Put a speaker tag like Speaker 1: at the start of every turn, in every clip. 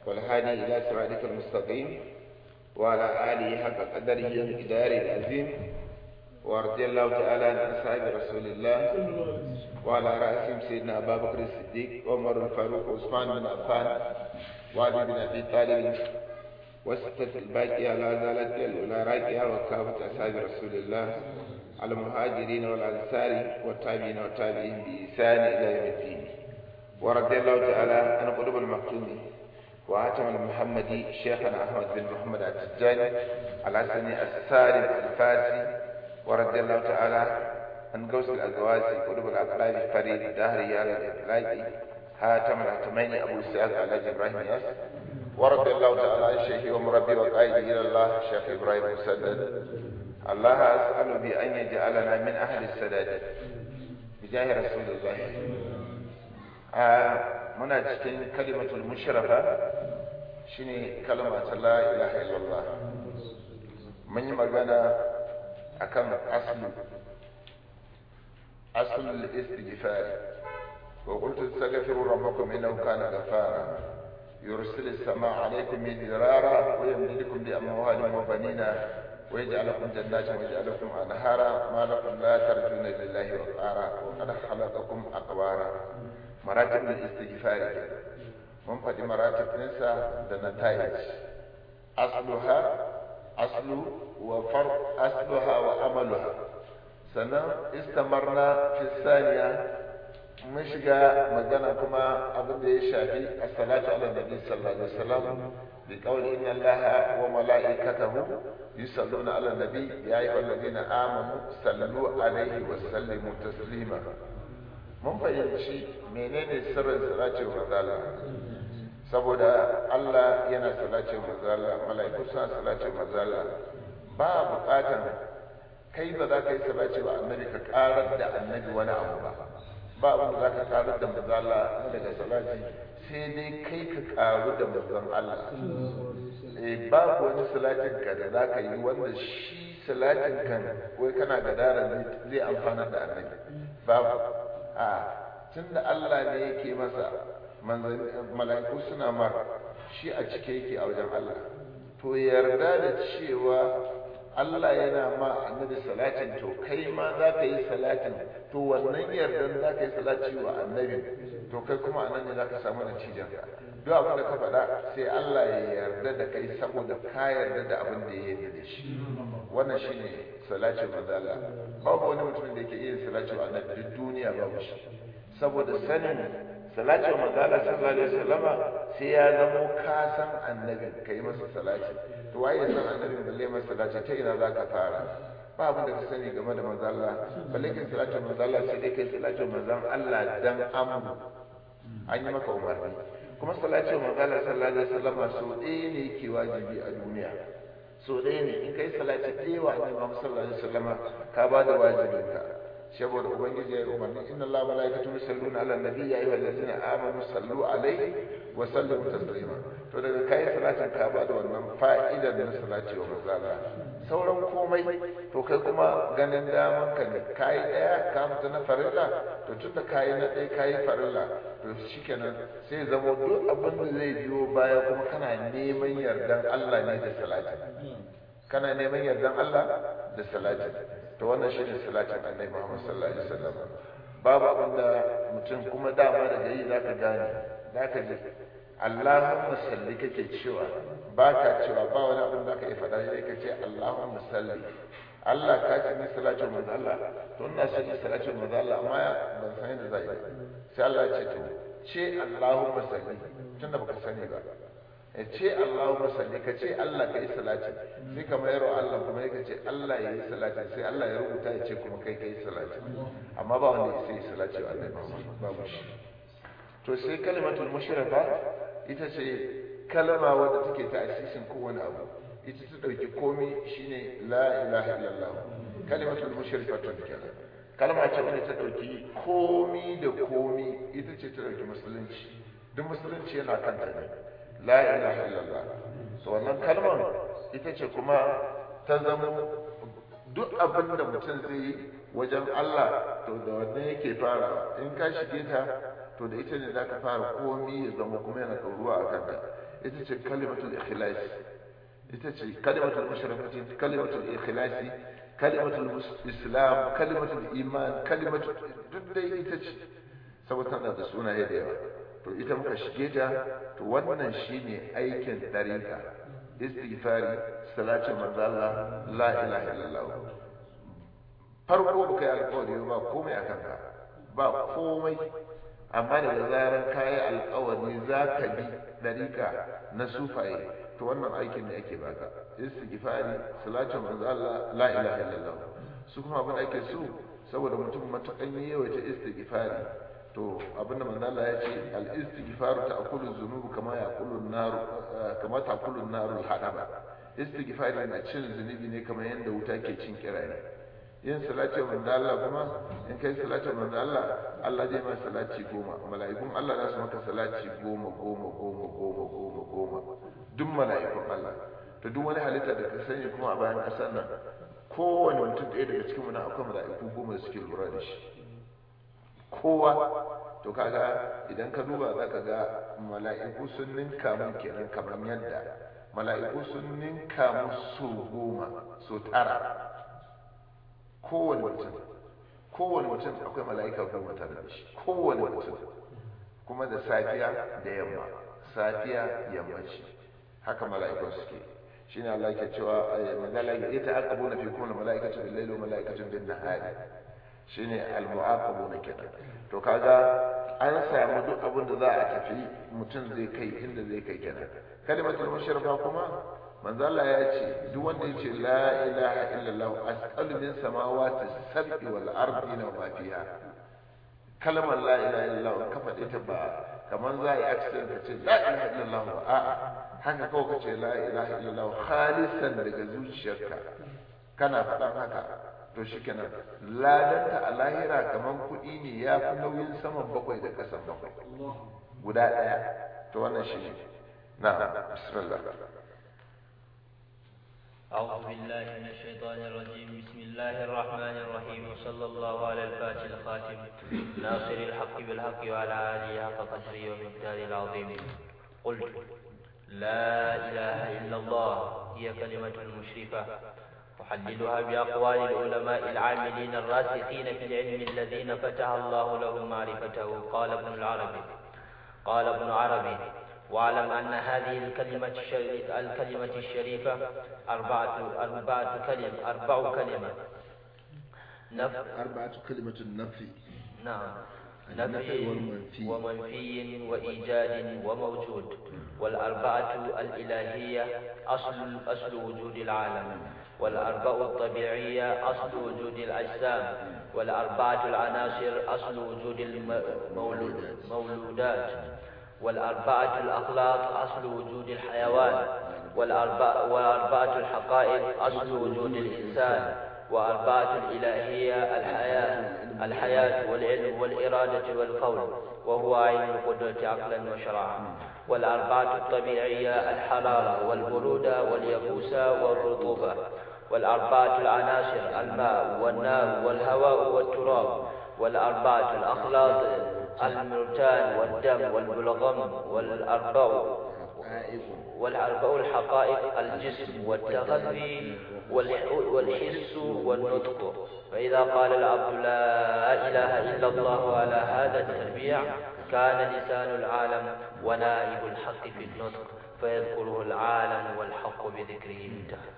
Speaker 1: والهادي إلى صراطك المستقيم وعلى آله حق قدره ومقداره العظيم ورضي الله تعالى عن أصحاب رسول الله وعلى رأسهم سيدنا أبا بكر الصديق وعمر الفاروق وعثمان بن عفان وعلي بن أبي طالب وستة الباقية لا زالت الأولى راكية وكافة أصحاب رسول الله المهاجرين والأنصار والتابعين والتابعين بإحسان إلى يوم الدين ورضي الله تعالى عن قلوب المكتوم وعاتم المحمدي شيخنا أحمد بن محمد التجاني الحسني السالم الفاسي ورضي الله تعالى عن قوس الأزواج قلوب الأقلال فريد الدهري على الإطلاق هاتم الهتمين أبو سعد على إبراهيم ياس ورضي الله تعالى عن شيخي ومربي وقائدي إلى الله شيخ إبراهيم مسدد الله أسأل بأن يجعلنا من أهل السداد بجاه رسول الله muna cikin kalimatul mushrafa shine kalma ta la ilaha illallah mun yi magana akan aslu aslu al-istighfar wa qultu astaghfiru rabbakum innahu kana ghafara يرسل السماء عليكم مدرارا ويمددكم بأموال وبنينا ويجعل لكم جنات ويجعل لكم أنهارا ما لكم لا ترجون لله وقارا وقد خلقكم أقوارا مراتب الاستغفار من فدي مراتب ننسى النتائج أصلها أصل وفرق أصلها وعملها سنة استمرنا في الثانية mun shiga magana kuma abin da ya shafi as-salatu ala nabi sallallahu alaihi wasallam bi qawli inna allaha wa malaikatahu yusalluna ala nabi ya ayyuhal ladina amanu sallu alaihi wa sallimu taslima mun fahimci menene sirrin salati wa manzala saboda Allah yana salati wa manzala malaiku suna salati wa manzala ba bukatan kai ba za ka yi salati wa annabi ka karar da annabi wani abu ba ba abin da za ka karu da mazala daga salati sai dai kai ka karu da mazan Allah eh babu wani salatin ka da za ka yi wanda shi salatin kan wai kana da dara zai amfana da annabi babu a tunda Allah ne yake masa mala'iku suna mar shi a cike yake a wajen Allah to yarda da cewa Allah yana ma annabi salatin to kai ma za ka yi salatin to wannan yardan za ka yi salati wa annabi to kai kuma anan ne za ka samu natijan duk abin da ka faɗa sai Allah ya yarda da kai saboda ka yarda da abin da ya yarda da shi wannan shine salati wa Allah babu wani mutum da yake iya salati wa annabi duk duniya babu shi saboda sanin salati wa manzala sallallahu alaihi wasallama sai ya zamo ka san annabi kai masa salati to waye san annabi balle masa salati ta ina zaka fara ba abin da ka sani game da manzo Allah balle kai salati manzo Allah sai dai kai salati manzo Allah dan amru an yi maka umarni kuma salati manzo Allah sallallahu alaihi wasallama so ɗaya ne yake wajibi a duniya so ɗaya ne in kai salati ɗaya wa annabi Muhammad sallallahu alaihi wasallama ka ba da wajibinka saboda ubangiji ya yi umarni inna allaha malaikatu yusalluna ala nabi ya ayyuhal ladzina amanu sallu alaihi wa sallimu taslima to daga kai salatin ka ba da wannan fa'idar na salati wa manzala sauran komai to kai kuma ganin daman ka ne kai daya ka mutu na farilla to tunda kai na dai kai farilla to shikenan sai zama duk abin da zai biyo baya kuma kana neman yardan Allah ne da salati kana neman yardan Allah da salati to wannan shine salatin annabi Muhammad sallallahu alaihi wasallam babu abinda mutum kuma dama daga yi zaka gane zaka ji Allahumma salli kake cewa baka cewa ba wani abin da ka yi faɗa sai ka ce Allahumma salli Allah ka ce ni salatin manzo Allah to ina son ni salatin manzo Allah amma ban san yadda zai sai Allah ya ce to ce Allahumma salli tunda baka sani ba ya ce Allahumma salli ka ce Allah ka yi salati sai ka mayar wa Allah kuma ya ce Allah ya yi salati sai Allah ya rubuta ya ce kuma kai ka yi salati amma ba wanda ya sai salati wa annabi babu shi to sai kalimatul mushrika ita ce kalma wadda take ta asisin kowane abu ita ta dauki komai shine la ilaha illallah kalimatul mushrikatun kenan kalma ce wadda ta dauki komi da komi ita ce ta dauki musulunci duk musulunci yana kanta ne la ilaha illallah so wannan kalmar ita ce kuma ta zama duk abin da mutum zai yi wajen Allah to da wannan yake fara in ka shige ta to da ita ne zaka fara komi ya zama kuma yana ɗoruwa a kanka ita ce kalimatul ikhlas ita ce kalimatul mushrikatin kalimatul ikhlasi kalimatul islam kalimatul iman kalimatul duk dai ita ce saboda tana da sunaye da yawa to ita muka shige ta to wannan shine aikin dariƙa istighfari salatin manzo Allah la ilaha illallah farko baka yi alƙawari ba komai a kanka ba komai amma daga zaran kayi alƙawari za ka bi dariƙa na sufaye to wannan aikin ne ake baka istighfari salatin manzo Allah la ilaha illallah su kuma abin ake so saboda mutum matakan yawaita istighfari to abinda manzo Allah ya ce al istighfaru ta'kulu dhunub kama ya'kulu an-nar kama ta'kulu an-nar al-hadaba istighfari na cin zunubi ne kamar yadda wuta ke cin kirare yin salati manzo Allah kuma in kai salati manzo Allah Allah zai ma salati goma mala'ikun Allah za su maka salati goma goma goma goma goma goma duk mala'ikun Allah to duk wani halitta da ka sani kuma a bayan ƙasar nan kowane mutum ɗaya daga cikin mu na akwai mala'iku goma da suke lura da shi kowa to kaga idan ka duba za ka ga mala'iku sun ninka mun kenan kamar yadda mala'iku sun ninka mu so goma so tara kowane mutum kowane mutum akwai mala'ika goma tare da shi kowane mutum kuma da safiya da yamma safiya yammaci haka mala'ikun suke shine Allah ke cewa manzala ya ta'aqabu na fi kulli mala'ikatu bil layli wa mala'ikatu bin nahari shine al mu'aqabu na kenan to kaga an samu duk abin da za a tafi mutum zai kai inda zai kai kenan kalimatul mushrifa kuma manzo Allah ya ce duk wanda ya ce la ilaha illallah as'alu min samawati sab'i wal ardi wa ma fiha kalmar la ilaha illallah ka faɗe ta ba kamar za a yi accident ka ce la ilaha illallah ba a'a haka kawai ka ce la ilaha illallah khalisan daga zuciyarka kana faɗan haka to shikenan ladanta a lahira kamar kuɗi ne ya fi nauyin saman bakwai da ƙasan bakwai guda ɗaya to wannan shi ne na bismillah
Speaker 2: أعوذ بالله من الشيطان الرجيم بسم الله الرحمن الرحيم وصلى الله على الفاتح الخاتم ناصر الحق بالحق وعلى آله حق قدره ومقداره العظيم قلت لا إله إلا الله هي كلمة مشرفة أحللها بأقوال العلماء العاملين الراسخين في العلم الذين فتح الله لهم معرفته قال ابن العربي قال ابن عربي واعلم أن هذه الكلمة الشريفة, الكلمة الشريفة أربعة أربعة كلم أربع كلمة
Speaker 1: نف أربعة كلمة النفي
Speaker 2: نعم
Speaker 1: النفي والمنفي
Speaker 2: ومنفي وإيجاد وموجود والأربعة الإلهية أصل أصل وجود العالم والأربع الطبيعية أصل وجود الأجسام والأربعة العناصر أصل وجود المولودات والأربعة الأخلاق أصل وجود الحيوان والأربعة, والأربعة الحقائق أصل وجود الإنسان وأربعة الإلهية الحياة الحياة والعلم والإرادة والقول وهو عين القدرة عقلا وشرعا والأربعة الطبيعية الحرارة والبرودة واليبوسة والرطوبة والأربعة العناصر الماء والنار والهواء والتراب والأربعة الأخلاق المرتان والدم والبلغم والأربع والأربع الحقائق الجسم والتغذي والحس والنطق فإذا قال العبد لا إله إلا الله على هذا التربيع كان لسان العالم ونائب الحق في النطق فيذكره العالم والحق بذكره انتهى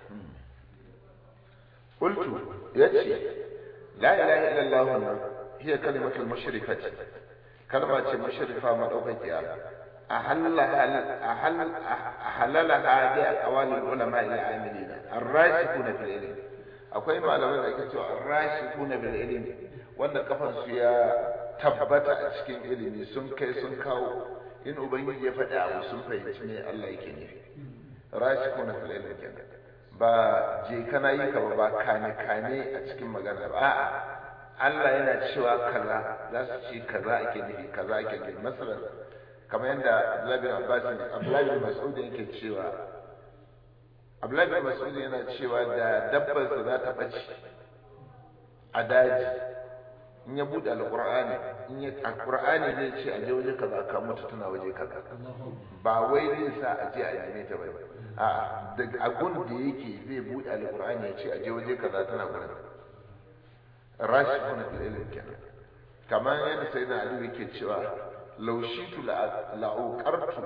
Speaker 1: قلت يتي لا إله إلا الله هي كلمة المشرفة كلمة مشرفة مدوكة أحلها أحل أحللها بأقوال العلماء العاملين الراسخون في العلم akwai malaman da ake cewa rashikuna bil ilmi wanda kafan su ya tabbata a cikin ilimi sun kai sun kawo in ubangiji ya faɗi abu sun fahimci me Allah yake nufi rashikuna fil ilmi kenan ba je kana yi ka ba kane kane a cikin magana ba a'a Allah yana cewa kaza za su ce kaza ake nufi kaza ake nufi masalan kamar yadda Abdullahi bin Abbas Abdullahi bin Mas'ud yake cewa Abdullahi bin Mas'ud yana cewa da dabbar sa za ta bace a daji in ya buɗe alƙur'ani in ya alƙur'ani zai ce a je waje kaza ka mutu tana waje kaza ba wai zai sa a je a neme ta ba a daga agun da yake zai buɗe alƙur'ani ya ce a je waje kaza tana gurin rashi kuna fil ilm kenan kamar yadda sai na ali yake cewa laushitu la'uqartu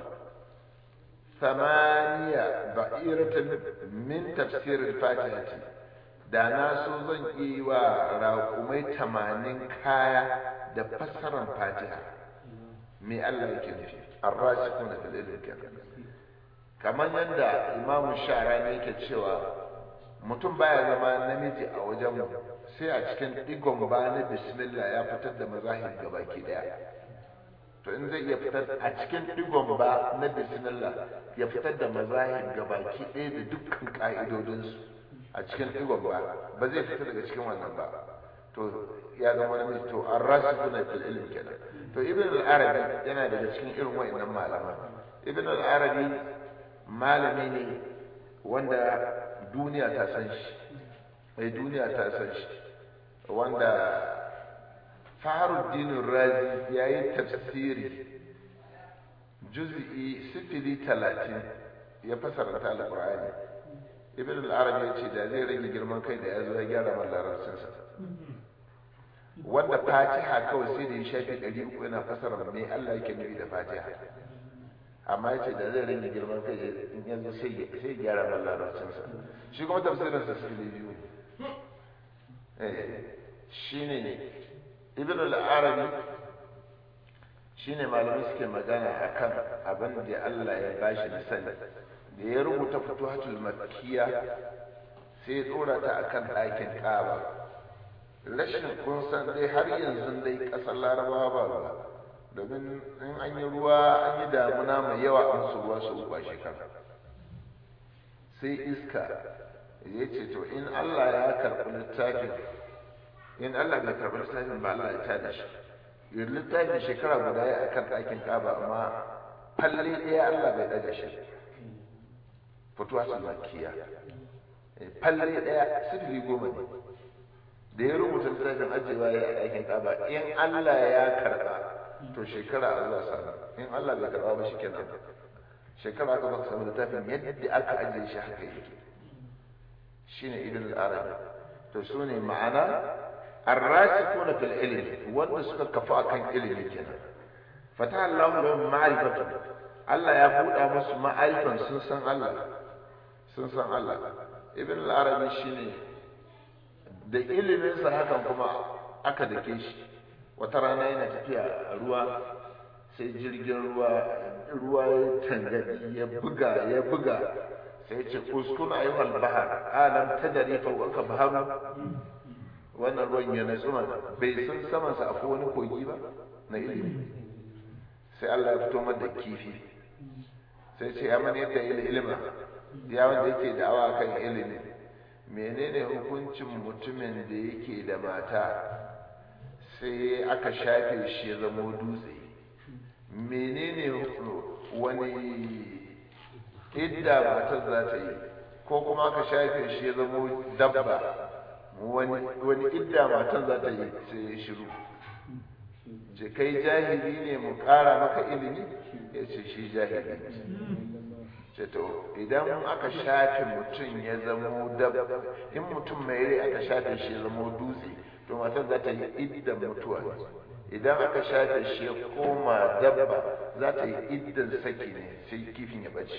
Speaker 1: ثمانية بئيرة من تفسير الفاتحة da na so zan yi wa raƙumai tamanin kaya da fassarar fatiha me Allah yake nufi arrashi kuna da dalilin kenan kamar yadda imamu shara ne yake cewa mutum baya zama namiji a wajen sai a cikin digon ba na bismillah ya fitar da mazahir gabaki daya to in zai iya fitar a cikin digon ba na bismillah ya fitar da mazahir gabaki ɗaya da dukkan ƙa'idodinsu a cikin digon ba ba zai fita daga cikin wannan ba to ya zama namiji to an rasu kuna fil ilmi kenan to ibn al-arabi yana daga cikin irin wa'annan malama ibn al-arabi malami ne wanda duniya ta san shi mai duniya ta san shi wanda faharuddin razi ya yi tafsiri juz'i sifili talatin ya fasara ta alƙur'ani ibn al-arabi ya ce da zai rage girman kai da ya zo ya gyara man larabcinsa wanda fatiha kawai sai da ya shafi ɗari uku yana fasara me Allah yake nufi da fatiha amma ya ce da zai rage girman kai in ya zo sai ya gyara man larabcinsa shi kuma tafsirinsa sifili biyu ne shine ibn al-arabi shine malamai suke magana akan abin da Allah ya bashi da sani da ya rubuta futuhatul makkiya sai ya dora ta akan ɗakin Kaaba rashin kun san dai har yanzu dai ƙasar Larabawa ba ruwa domin in an yi ruwa an yi damuna mai yawa an su ruwa su uba shekara sai iska ya ce to in Allah ya karɓi littafin in Allah bai karɓi littafin ba Allah ya tada shi yin littafin shekara guda ya akan ɗakin ƙaba amma falle ɗaya Allah bai ɗaga shi fituwa su makiya falle ɗaya sifili goma ne da ya rubuta littafin ajewa ya ɗakin ƙaba in Allah ya karɓa to shekara a zuwa sana in Allah bai karɓa ba shi kenan shekara aka baka samu littafin yadda aka ajiye shi haka yake shine ibn al-arabi to su ne ma'ana الراسخون في العلم wanda suka kafa akan ilimi kenan fata Allahu lahum ma'rifatu Allah ya buɗa musu ma'arifan sun san Allah sun san Allah ibn al-arabi shine da ilimin sa hakan kuma aka dake shi wata rana yana tafiya a ruwa sai jirgin ruwa ruwa ya tangadi ya buga ya buga sai ya ce uskun ayyuhal bahar alam tadri fa ka baharu wannan ruwan ya natsu bai san samansa akwai wani kogi ba na ilimi sai Allah ya fito da kifi sai ce ya mani yadda ilima ya wanda yake da'awa kan ilimi menene hukuncin mutumin da yake da mata sai aka shafe shi ya zama dutse menene wani idda matar za ta yi ko kuma aka shafe shi ya zama dabba wani idda matan za ta yi sai ya shiru ce kai jahili ne mu ƙara maka ilimi ya ce shi jahili ce to idan aka shafe mutum ya zamo dabba in mutum mai rai aka shafe shi ya zamo dutse to matan za ta yi iddan mutuwa idan aka shafe shi ya koma dabba za ta yi iddan saki ne sai kifin ya bace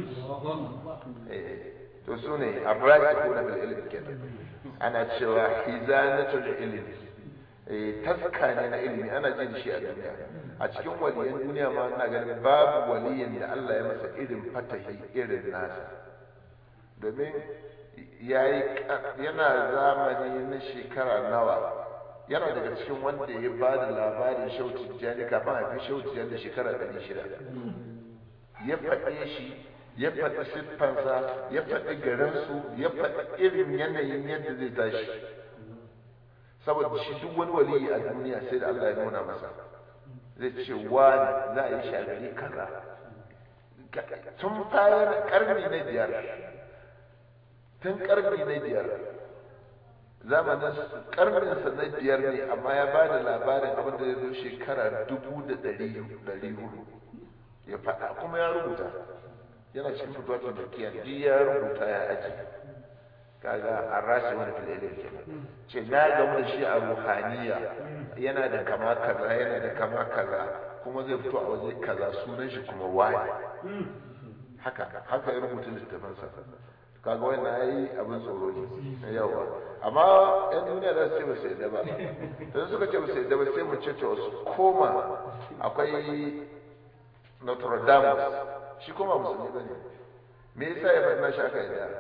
Speaker 1: to su ne arrasikuna bil ilmi kenan ana cewa hizanatul ilmi taska ne na ilimi ana jin shi a duniya a cikin waliyan duniya ma ina ganin babu waliyin da Allah ya masa irin fatahi irin nasa domin yayi yana zamani na shekara nawa yana daga cikin wanda ya ba da labarin shautin jani kafin a fi shautin jani da shekara ɗari shida ya faɗe shi ya faɗi siffansa ya faɗi garinsu ya faɗi irin yanayin yadda zai tashi saboda shi duk wani waliyi a duniya sai da Allah ya nuna masa zai ce wani za a yi shi a gari kaza tun bayan karni na biyar tun karni na biyar zamanin karninsa na biyar ne amma ya ba da labarin abin da ya zo shekara dubu da ɗari hudu ya faɗa kuma ya rubuta yana cikin fituwatun turkiya duk ya rubuta ya aji kaga an rashi wani fililin kenan ce na gamu da shi a ruhaniya yana da kama kaza yana da kama kaza kuma zai fito a waje kaza sunan shi kuma wani haka haka ya rubuta littafinsa kaga wannan yayi abin tsoro ne yawa amma yan duniya za su ce ba su yadda ba dan suka ce ba su yadda ba sai mu ce to su koma akwai Notre Dame shi kuma musulmi bane me yasa ya faɗi na shi aka yadda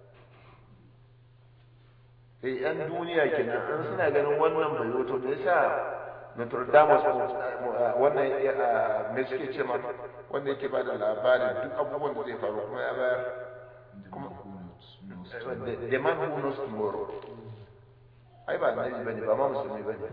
Speaker 1: eh yan duniya kenan an suna ganin wannan bai wato me yasa Notre Dame wannan me suke ce ma wanda yake ba da labarin duk abubuwan da zai faru kuma ya bayar kuma the man who knows tomorrow ai ba annabi bane ba ma musulmi bane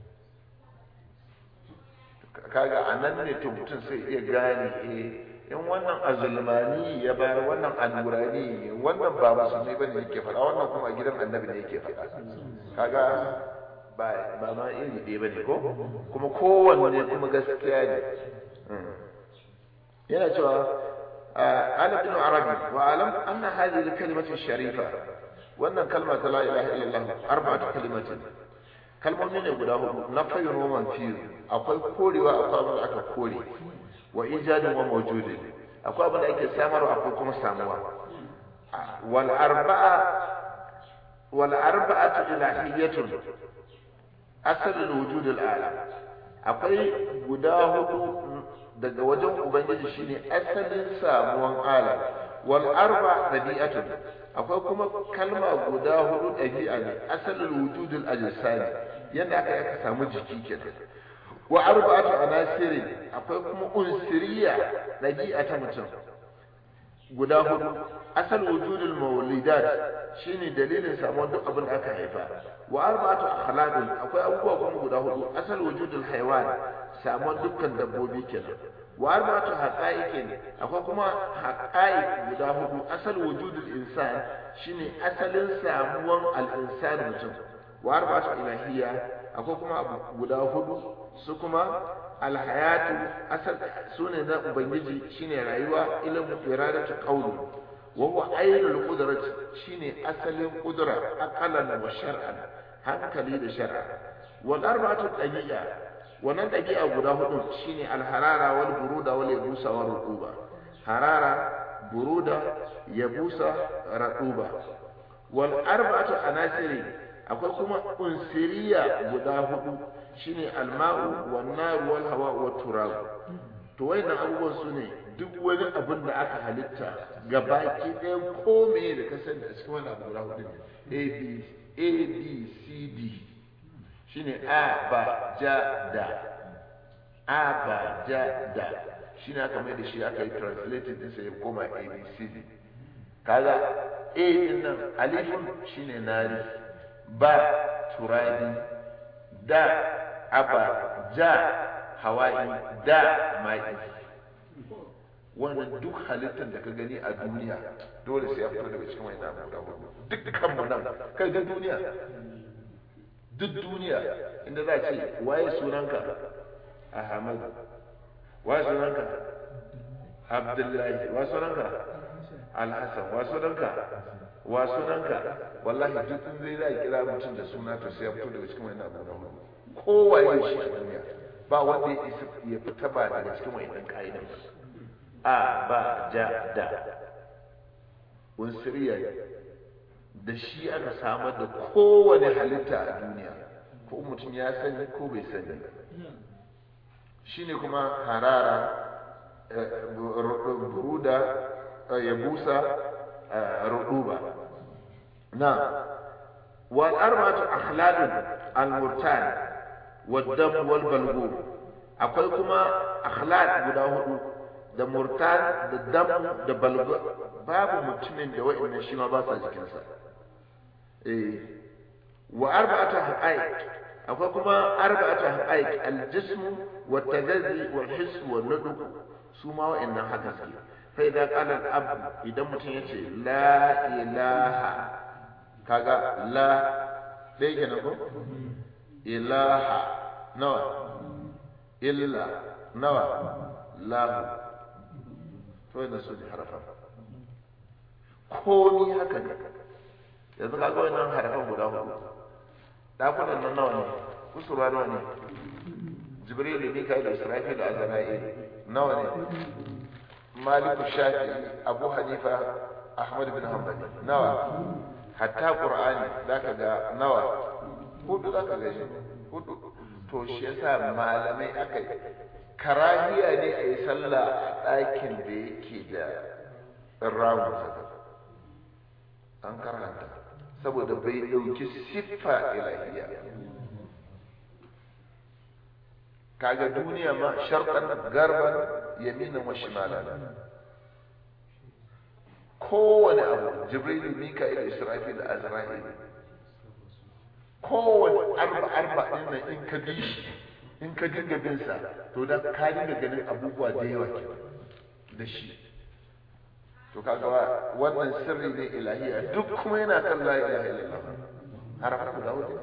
Speaker 1: kaga anan ne to mutum sai iya gane eh in wannan azulmani ya bayar wannan alurani ne wannan ba musulmi bane yake faɗa wannan kuma a gidan annabi ne yake faɗa kaga ba ba ma iri ɗaya bane ko kuma kowanne kuma gaskiya ne yana cewa أنا ابن عربي وأعلم أن هذه الكلمة الشريفة وأن كلمة لا إله إلا الله أربعة كلمات كلمة من يقوله نفي ومنفي أقول كولي وأقول لك كولي وإيجاد وموجود أقول لك سامر وأقول كم ساموا والأربعة والأربعة إلهية أصل الوجود الأعلى أقول قداه daga wajen ubangiji shine asalin samuwan alam wal arba dabi'atun akwai kuma kalma guda hudu dabi'a ne asalin wujudul ajsami yanda aka aka samu jiki kenan wa arba'atu anasiri akwai kuma unsiriya dabi'a ta mutum guda hudu asal wujudul mawlidat shine dalilin samuwar duk abin da aka haifa wa arba'atu akhlaqin akwai abubuwa kuma guda hudu asal wujudul haywan samuwar dukkan dabbobi kenan wa arba'atu haqa'iqin akwai kuma haqa'iq guda hudu asal wujudul insan shine asalin samuwar al-insan mutum wa arba'atu ilahiyya akwai kuma abu guda hudu su kuma alhayatu asal sune na ubangiji shine rayuwa ilmu iradatu qawli wa huwa ainul qudrati shine asalin qudra aqalan wa shar'an hankali da shar'a wal arba'atu dabi'a wannan dabi'a guda hudu shine alharara wal buruda wal yabusa wal rutuba harara buruda yabusa rutuba wal arba'atu anasiri akwai kuma unsiriya guda hudu shine alma'u wan naru wal hawa wat turab to wayannan abubuwan su ne duk wani abin da aka halitta gabaki ɗaya ko me da ka sani a cikin wannan abu guda hudu ne a b a b c d shine a ba ja da a ba ja da shine aka mai da shi aka yi translated din sai ya koma a b c d kaga a din nan alifun shine nari ba turabi da aba ja hawa'i da ma'i wannan duk halittar da ka gani a duniya dole sai ya fito daga cikin wani abu da hudu dukkan mu nan kai duk duniya duk duniya inda za a ce waye sunanka ahmad waye sunanka abdullahi wa sunanka alhassan wa sunanka wa sunanka wallahi duk in zai za kira mutum da suna to sai ya fito daga cikin wani abu da hudu kowaye shi a duniya ba wanda ya isa ya fita ba daga cikin wa'annan ka'idan ba a ba ja da unsuriya da shi aka samar da kowane halitta a duniya ko mutum ya sani ko bai sani shine kuma harara buruda ya busa ruduba na wal arba'atu akhladun al-murtan والدم والبلغوم akwai kuma akhlaq guda hudu da murtan da dam da balgu babu mutumin da wa'annan shi ma ba sa jikin sa eh wa arba'atu haqaiq akwai kuma arba'atu haqaiq al-jism wa tagazi wal hiss wa nuduq su ma wa'annan haka suke fa idan qala al-ab idan mutum yace la ilaha kaga la ɗaya kenan ko ilaha nawa illa nawa lahu to yana su ne harafa komi haka ne yanzu ka ga wannan harafan guda hudu dakunan nan nawa ne kusurwa nawa ne jibril mikael israfil azrail nawa ne maliku shafi abu hanifa ahmad bin hanbali nawa hatta qur'ani zaka ga nawa hudu zaka ga shi hudu to shi yasa malamai aka yi karahiya ne a yi sallah a ɗakin da yake da rawu an karanta saboda bai ɗauki siffa ilahiya kaga duniya ma sharqan garban yaminan wa shimalan kowane abu jibril mika'il israfil azrail kowane arba arba din nan in ka bi shi in ka dinga bin sa to da ka dinga ganin abubuwa da yawa da shi to kaga wannan sirri ne ilahiya duk kuma yana kan la ilaha illallah harafan guda hudu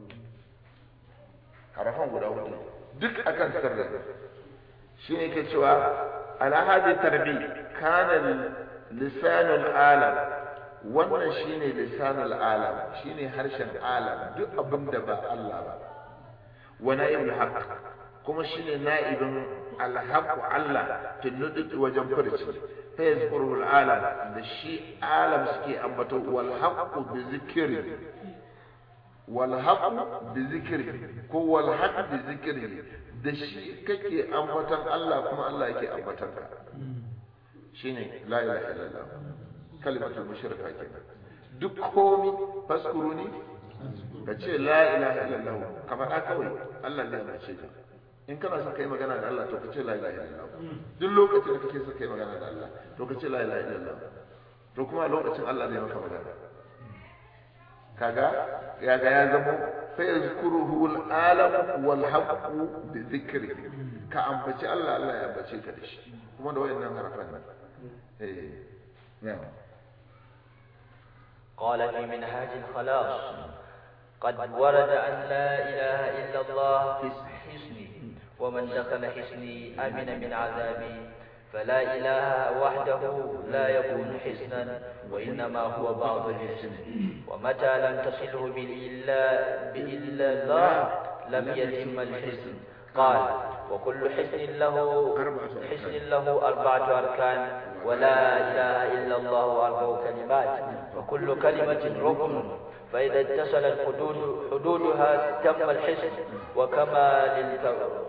Speaker 1: harafan guda hudu duk akan sirri shine ke cewa ala hadi tarbi kana lisanul alam wannan shine lisanul alam shine harshen alam duk abin da ba Allah ba wa na'ibul haqq kuma shine na'ibin alhaq Allah fi nudud wajen furci fa yazkuru alam da shi alam suke ambato wal haqq bi zikri wal haqq bi zikri ko wal haqq bi zikri da shi kake ambatan Allah kuma Allah yake ambatan ka shine la ilaha illallah kalimatul mushrika kenan duk komi faskuruni ka ce la ilaha illallah ka faɗa kawai Allah zai mace ka in kana son kai magana da Allah to ka ce la ilaha illallah duk lokacin da kake son kai magana da Allah to ka ce la ilaha illallah to kuma a lokacin Allah zai maka magana kaga ya ga ya zamo fa yazkuruhu al-alam wal haqqu bi dhikri ka ambaci Allah Allah ya ambace ka da shi kuma da wayannan harafan nan eh na'am
Speaker 2: قال في منهاج الخلاص قد ورد أن لا إله إلا الله في حسني ومن دخل حسني أمن من عذابي فلا إله وحده لا يكون حسنا وإنما هو بعض الحسن ومتى لم تصله بإلا بإلا الله لم يتم الحسن قال وكل حسن له حسن له أربعة أركان ولا إله إلا الله أربع كلمات وكل كلمة ركن فإذا اتصلت حدود حدودها تم الحسن وكمال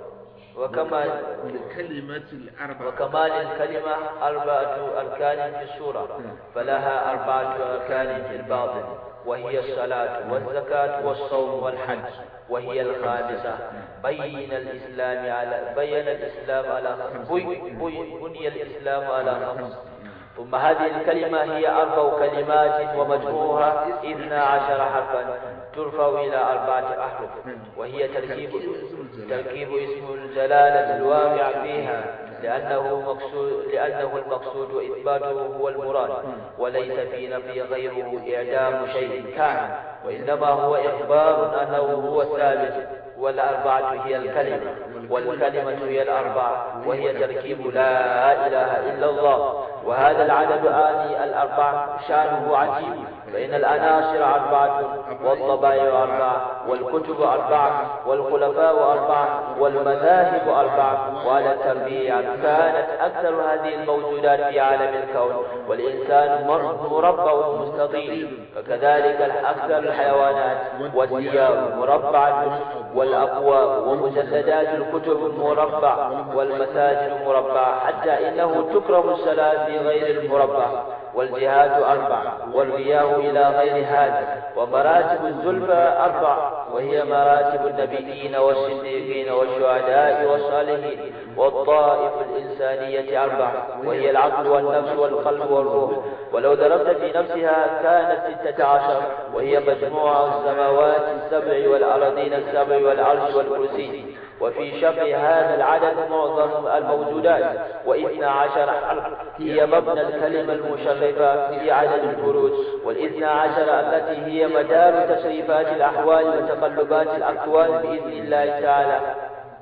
Speaker 2: وكمال
Speaker 1: الكلمة الأربعة
Speaker 2: وكمال الكلمة أربعة أركان في السورة فلها أربعة أركان في الباطن وهي الصلاة والزكاة والصوم والحج وهي الخامسة بين الإسلام على بين الإسلام على بي بني الإسلام على خمس ثم هذه الكلمة هي أربع كلمات ومجموعها اثنا عشر حرفا ترفع إلى أربعة أحرف وهي تركيب تركيب اسم الجلالة الواقع فيها لأنه مقصود لأنه المقصود وإثباته هو المراد وليس في نفي غيره إعدام شيء كان وإنما هو إخبار أنه هو الثابت والأربعة هي الكلمة والكلمة هي الأربعة وهي تركيب لا إله إلا الله وهذا العدد آني الأربع شانه عجيب فإن الأناصر أربعة والطبائع أربعة والكتب أربعة والخلفاء أربعة والمذاهب أربعة وعلى التربيع كانت أكثر هذه الموجودات في عالم الكون والإنسان مربع مستطيل فكذلك أكثر الحيوانات والديار مربعة والأبواب ومجسدات الكتب مربع والمساجد مربعة حتى إنه تكره الصلاة في غير المربع والجهاد أربع والرياء إلى غير هذا ومراتب الزلفى أربع وهي مراتب النبيين والصديقين والشهداء والصالحين والطائف الإنسانية أربع وهي العقل والنفس والقلب والروح ولو ضربت في نفسها كانت ستة عشر وهي مجموع السماوات السبع والأرضين السبع والعرش والكرسي وفي شرط هذا العدد معظم الموجودات واثنى عشر حرف هي مبنى الكلمة المشرفة في عدد الفروج والاثنى عشر التي هي مدار تشريفات الأحوال وتقلبات الأكوان بإذن الله تعالى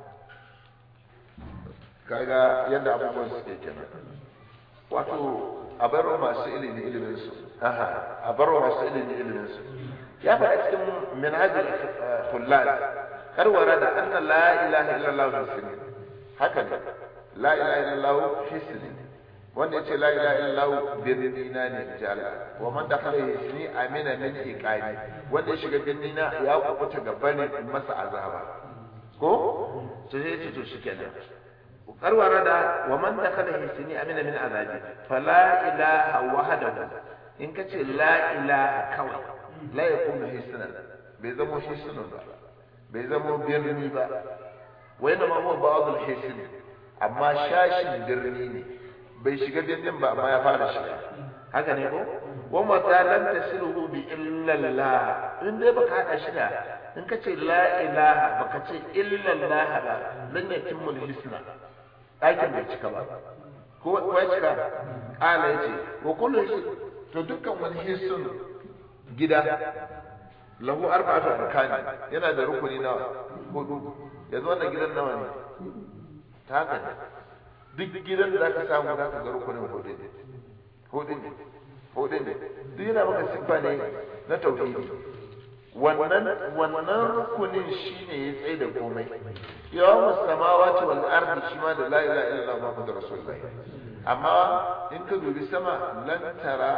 Speaker 1: kaga yadda abubuwan suke kenan wato a bar masu ilimi ilimin su aha a bar masu ilimi ilimin su ya faɗa cikin minhajul kullal karwara da anna la ilaha illallah hisni haka ne la ilaha illallah hisni wanda yace la ilaha illallah birnina ne jala wa man dakhala hisni amina min iqani wanda ya shiga birnina ya kubuta gabanin masa azaba ko sai ya ce to shikenan karwara da wa man dakhala hisni amina min azabi fala ilaha wahdahu in kace la ilaha kawai la yakunu hisnan bai zamo hisnan ba bai zamo birni ba wai na ma huwa ba'dul hisn amma shashin birni ne bai shiga birnin ba amma ya fara shiga haka ne ko wa mata lam tasiluhu bi illa Allah in dai baka hada shi da in kace la ilaha baka ce illa Allah ba lan yatimmu hisna ɗakin bai cika ba ko ya cika ƙala ya ce wa kullu shi to dukkan wani hisun gida lahu arba'atu arkani yana da rukuni nawa hudu yanzu wannan gidan nawa ne ta haka ne duk gidan da zaka samu zaka ga rukunin hudu ne hudu ne hudu ne duk yana maka siffa ne na tauhidi wannan wannan rukunin shine ya tsaye da komai yawan samawati wal ardi shi ma da la ilaha illallah muhammadur rasulullahi amma in ka dubi sama lan tara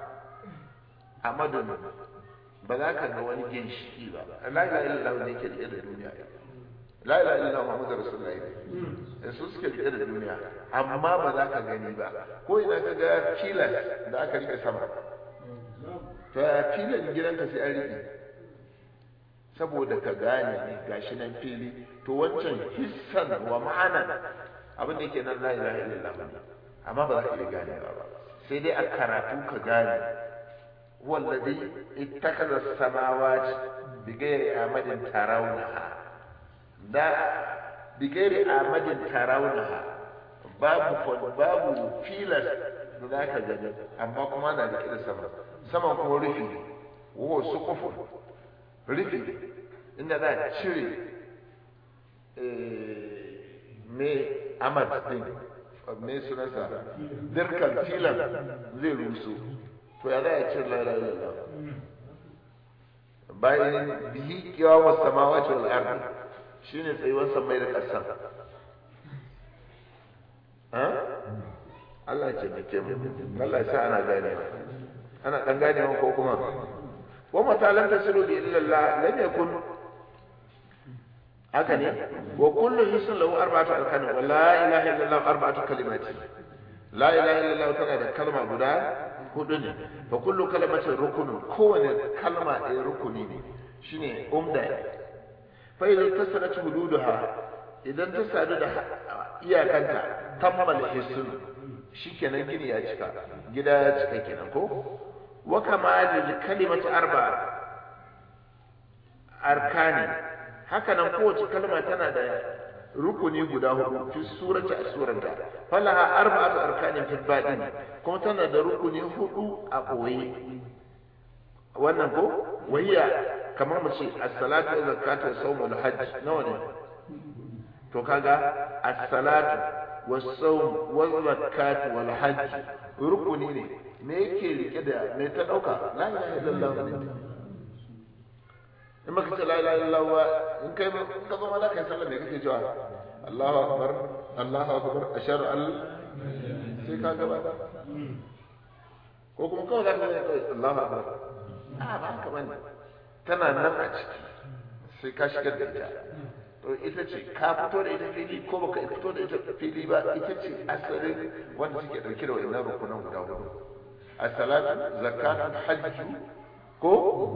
Speaker 1: amadun ba za ka ga wani ginshiki ba la ilaha illallah ne ke da duniya la ilaha illallah muhammadur rasulullahi ne su suke rike da duniya amma ba za ka gani ba ko ina ka ga filan da aka rike sama to a filan gidanka sai an rike saboda ka gane ne gashi nan fili to wancan hissan wa ma'ana abin da yake nan la ilaha illallah amma ba za ka iya gane ba sai dai a karatu ka gane wallazi ittakaza samawati bighairi amadin tarawunaha da bighairi amadin tarawunaha babu babu filas da za ka gani amma kuma na da da sama sama kuma rufi wa su kufu rufi inda za a cire me amad din me sunansa dirkan filan zai rusu to ya za a cire la ilaha illallah bayan bihi kiyawa samawati wal ardi shine tsayuwar samai da ƙasa Allah ce mai ke Allah ya sa ana gane ana dan gane ko kuma wa mata lam tasiru bi illallah lam yakun haka ne wa kullu hisn lahu arba'atu arkan wa la ilaha illallah arba'atu kalimati la ilaha illallah tana da kalma guda hudu ne fa kullu kalimatin rukunun kowane kalma ɗaya rukuni ne shine umda fa idan tasarat hududuha idan ta sadu da iyakanta tammal hisn shikenan gini ya cika gida ya cika kenan ko wa kamalil kalimati arba arkani haka nan kowace kalma tana da rukuni guda hudu fi surati a suranta falaha arba'atu arkanin fil batin kuma tana da rukuni hudu a koyi wannan ko wahiya kamar mu ce as-salatu wa zakatu wa sawm wal hajj nawa ne to kaga as-salatu wa sawm wa zakatu wal hajj rukuni ne me yake rike da me ta dauka la ilaha illallah ne in baka ce la ilaha illallah in kai in ka zo mana kai sallah me kake cewa Allahu akbar Allahu akbar ashhadu an sai ka gaba ko kuma kawai za ka yi Allahu akbar a ba haka bane tana nan a ciki sai ka shigar da ita to ita ce ka fito da ita fili ko baka fito da ita fili ba ita ce asalin wanda suke dauke da wannan rukunan guda hudu as-salatu zakatu hajju ko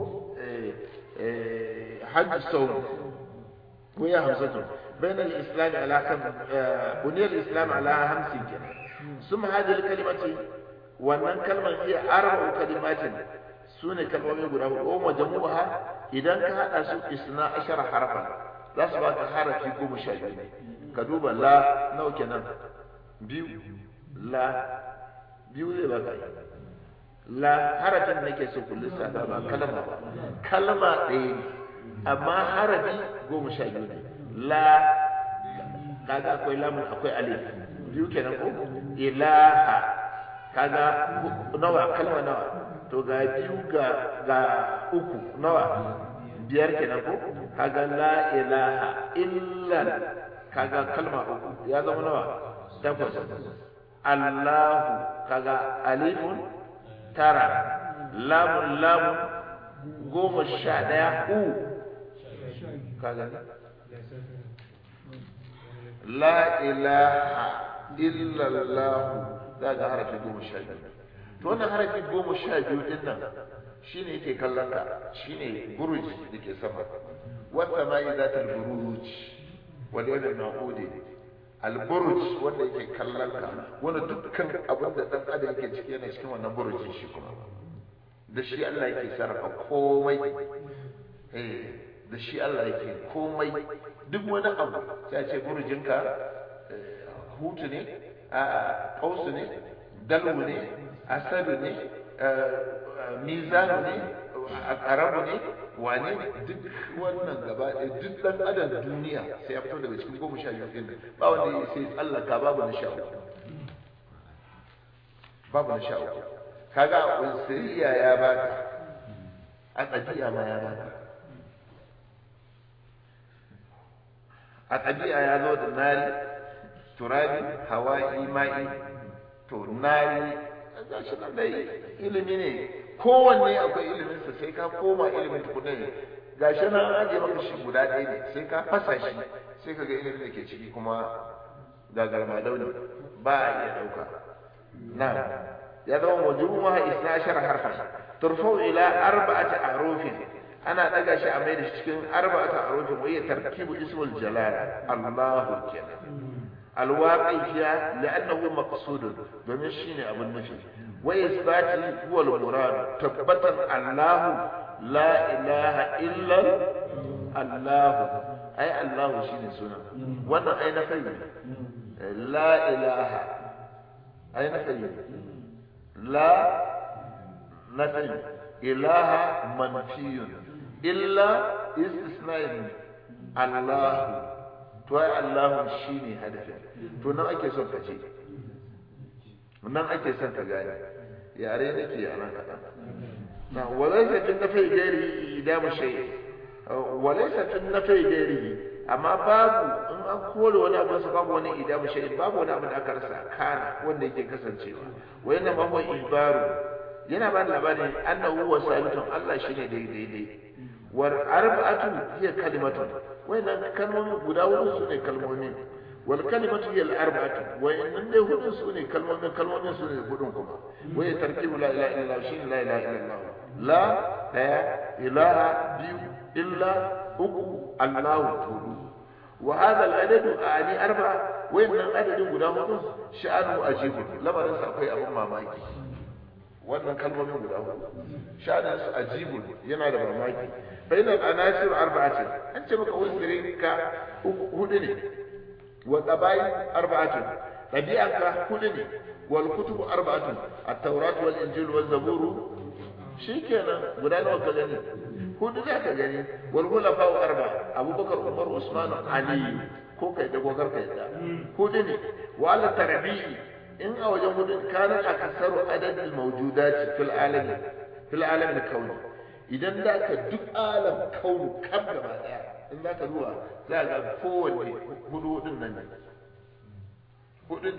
Speaker 1: hajj sawm وهي همسة بين الإسلام على كم بني الإسلام على همس ثم هذه الكلمة وأن كلمة هي أربع كلمات سنة كلمة يقول أو مجموعها إذا كان أسو إثنى عشر حرفا za su baka harafi goma sha biyu ne ka duba la nawa kenan biyu la biyu zai baka yi la harafin da nake so ku lissafa ba kalma ba kalma ɗaya ne amma harafi goma sha biyu ne la kaga akwai lamun akwai alif biyu kenan ko ilaha kaga nawa kalma nawa to ga biyu ga ga uku nawa biyar kenan ko kaga la ilaha illa kaga kalma uku ya zama nawa takwas allahu kaga alifun tara lamun lamun goma sha ɗaya u kaga la ilaha illallah za ga harafi goma sha biyu to wannan harafi goma sha biyu din nan shine yake kallon ka shine buruj da ke sama wata ma yi zatar buruj wanda yana na'udi al buruj wanda yake kallon ka wanda dukkan abin da dan adam yake ciki yana cikin wannan burujin shi kuma da shi Allah yake sarrafa komai eh da shi Allah yake komai duk wani abu sai a ce burujinka hutu ne a kausu ne dalu ne asadu ne mizanu ne arabu ne wane ne duk wannan gaba ɗaya duk ɗan adam duniya sai ya fito daga cikin goma sha biyu ɗin ba wanda ya sai tsallaka babu na sha uku babu na sha uku kaga unsiriya ya baka a ɗabi'a ma ya baka a ɗabi'a ya zo da nari turabi hawa'i ma'i to nari ga shi nan dai ilimi ne kowanne akwai iliminsa sai ka koma ilimin tukunan ne ga shi nan an aje maka shi guda ɗaya ne sai ka fasa shi sai ka ga ilimin da ke ciki kuma ga garmadau ne ba a iya ɗauka na ya zama wajibu ma isna ashar harfan turfau ila arba'ati arufin ana daga shi a mai da shi cikin arba'atu arufin wa hiya tarkibu ismul jalal Allahu kenan alwaqi fiya li'annahu maqsudun domin shine abin nufi wa isbati huwa al-murad tabbatan Allahu la ilaha illa Allah ai Allahu shine suna wannan ai na kai la ilaha ai na kai la nafi ilaha manfiyun illa istisna'in Allah to ai Allah shine hadafin to nan ake son ka ce nan ake son ka gane yare nake yaran kaɗan na walaysa fi nafi gairi idamu shay walaysa fi nafi gairi amma babu in an kore wani abu sa babu wani idamu shay babu wani abu da aka rasa kana wanda yake kasancewa wa yana ma huwa ibaru yana ba labarin annahu wa sabitun Allah shine daidai dai war arba'atu hiya kalimatun wayannan kalmomi guda hudu su ne kalmomi wal kalimatu hiya al arba'atu wayannan dai hudu su ne kalmomin kalmomin su ne hudun kuma waya tarkibu la ilaha illallah shine la ilaha illallah la daya ilaha biyu illa uku allahu hudu wa hadha al adadu ani arba'a wayannan adadin guda hudu sha'anu ajibu lamarin sa akwai abun mamaki wannan kalmomin guda hudu sha'anin su ajibu yana da mamaki bainal anasir arba'atin an ce maka wasirin ka hudu ne wa qabail arba'atin tabi'anka hudu ne wal kutubu arba'atun at-taurat wal injil wal zabur shikenan guda nawa ka gani hudu za ka gani wal khulafa arba abubakar umar usman ali ko kai da gogar kai da hudu ne wa al tarbi'i in a wajen hudun kana akasaru adadin mawjudat fil alamin fil alamin kauni idan da ka duk alam kaunu kam gaba daya in za ka zuwa za ga kowanne hudu hudun nan ne hudun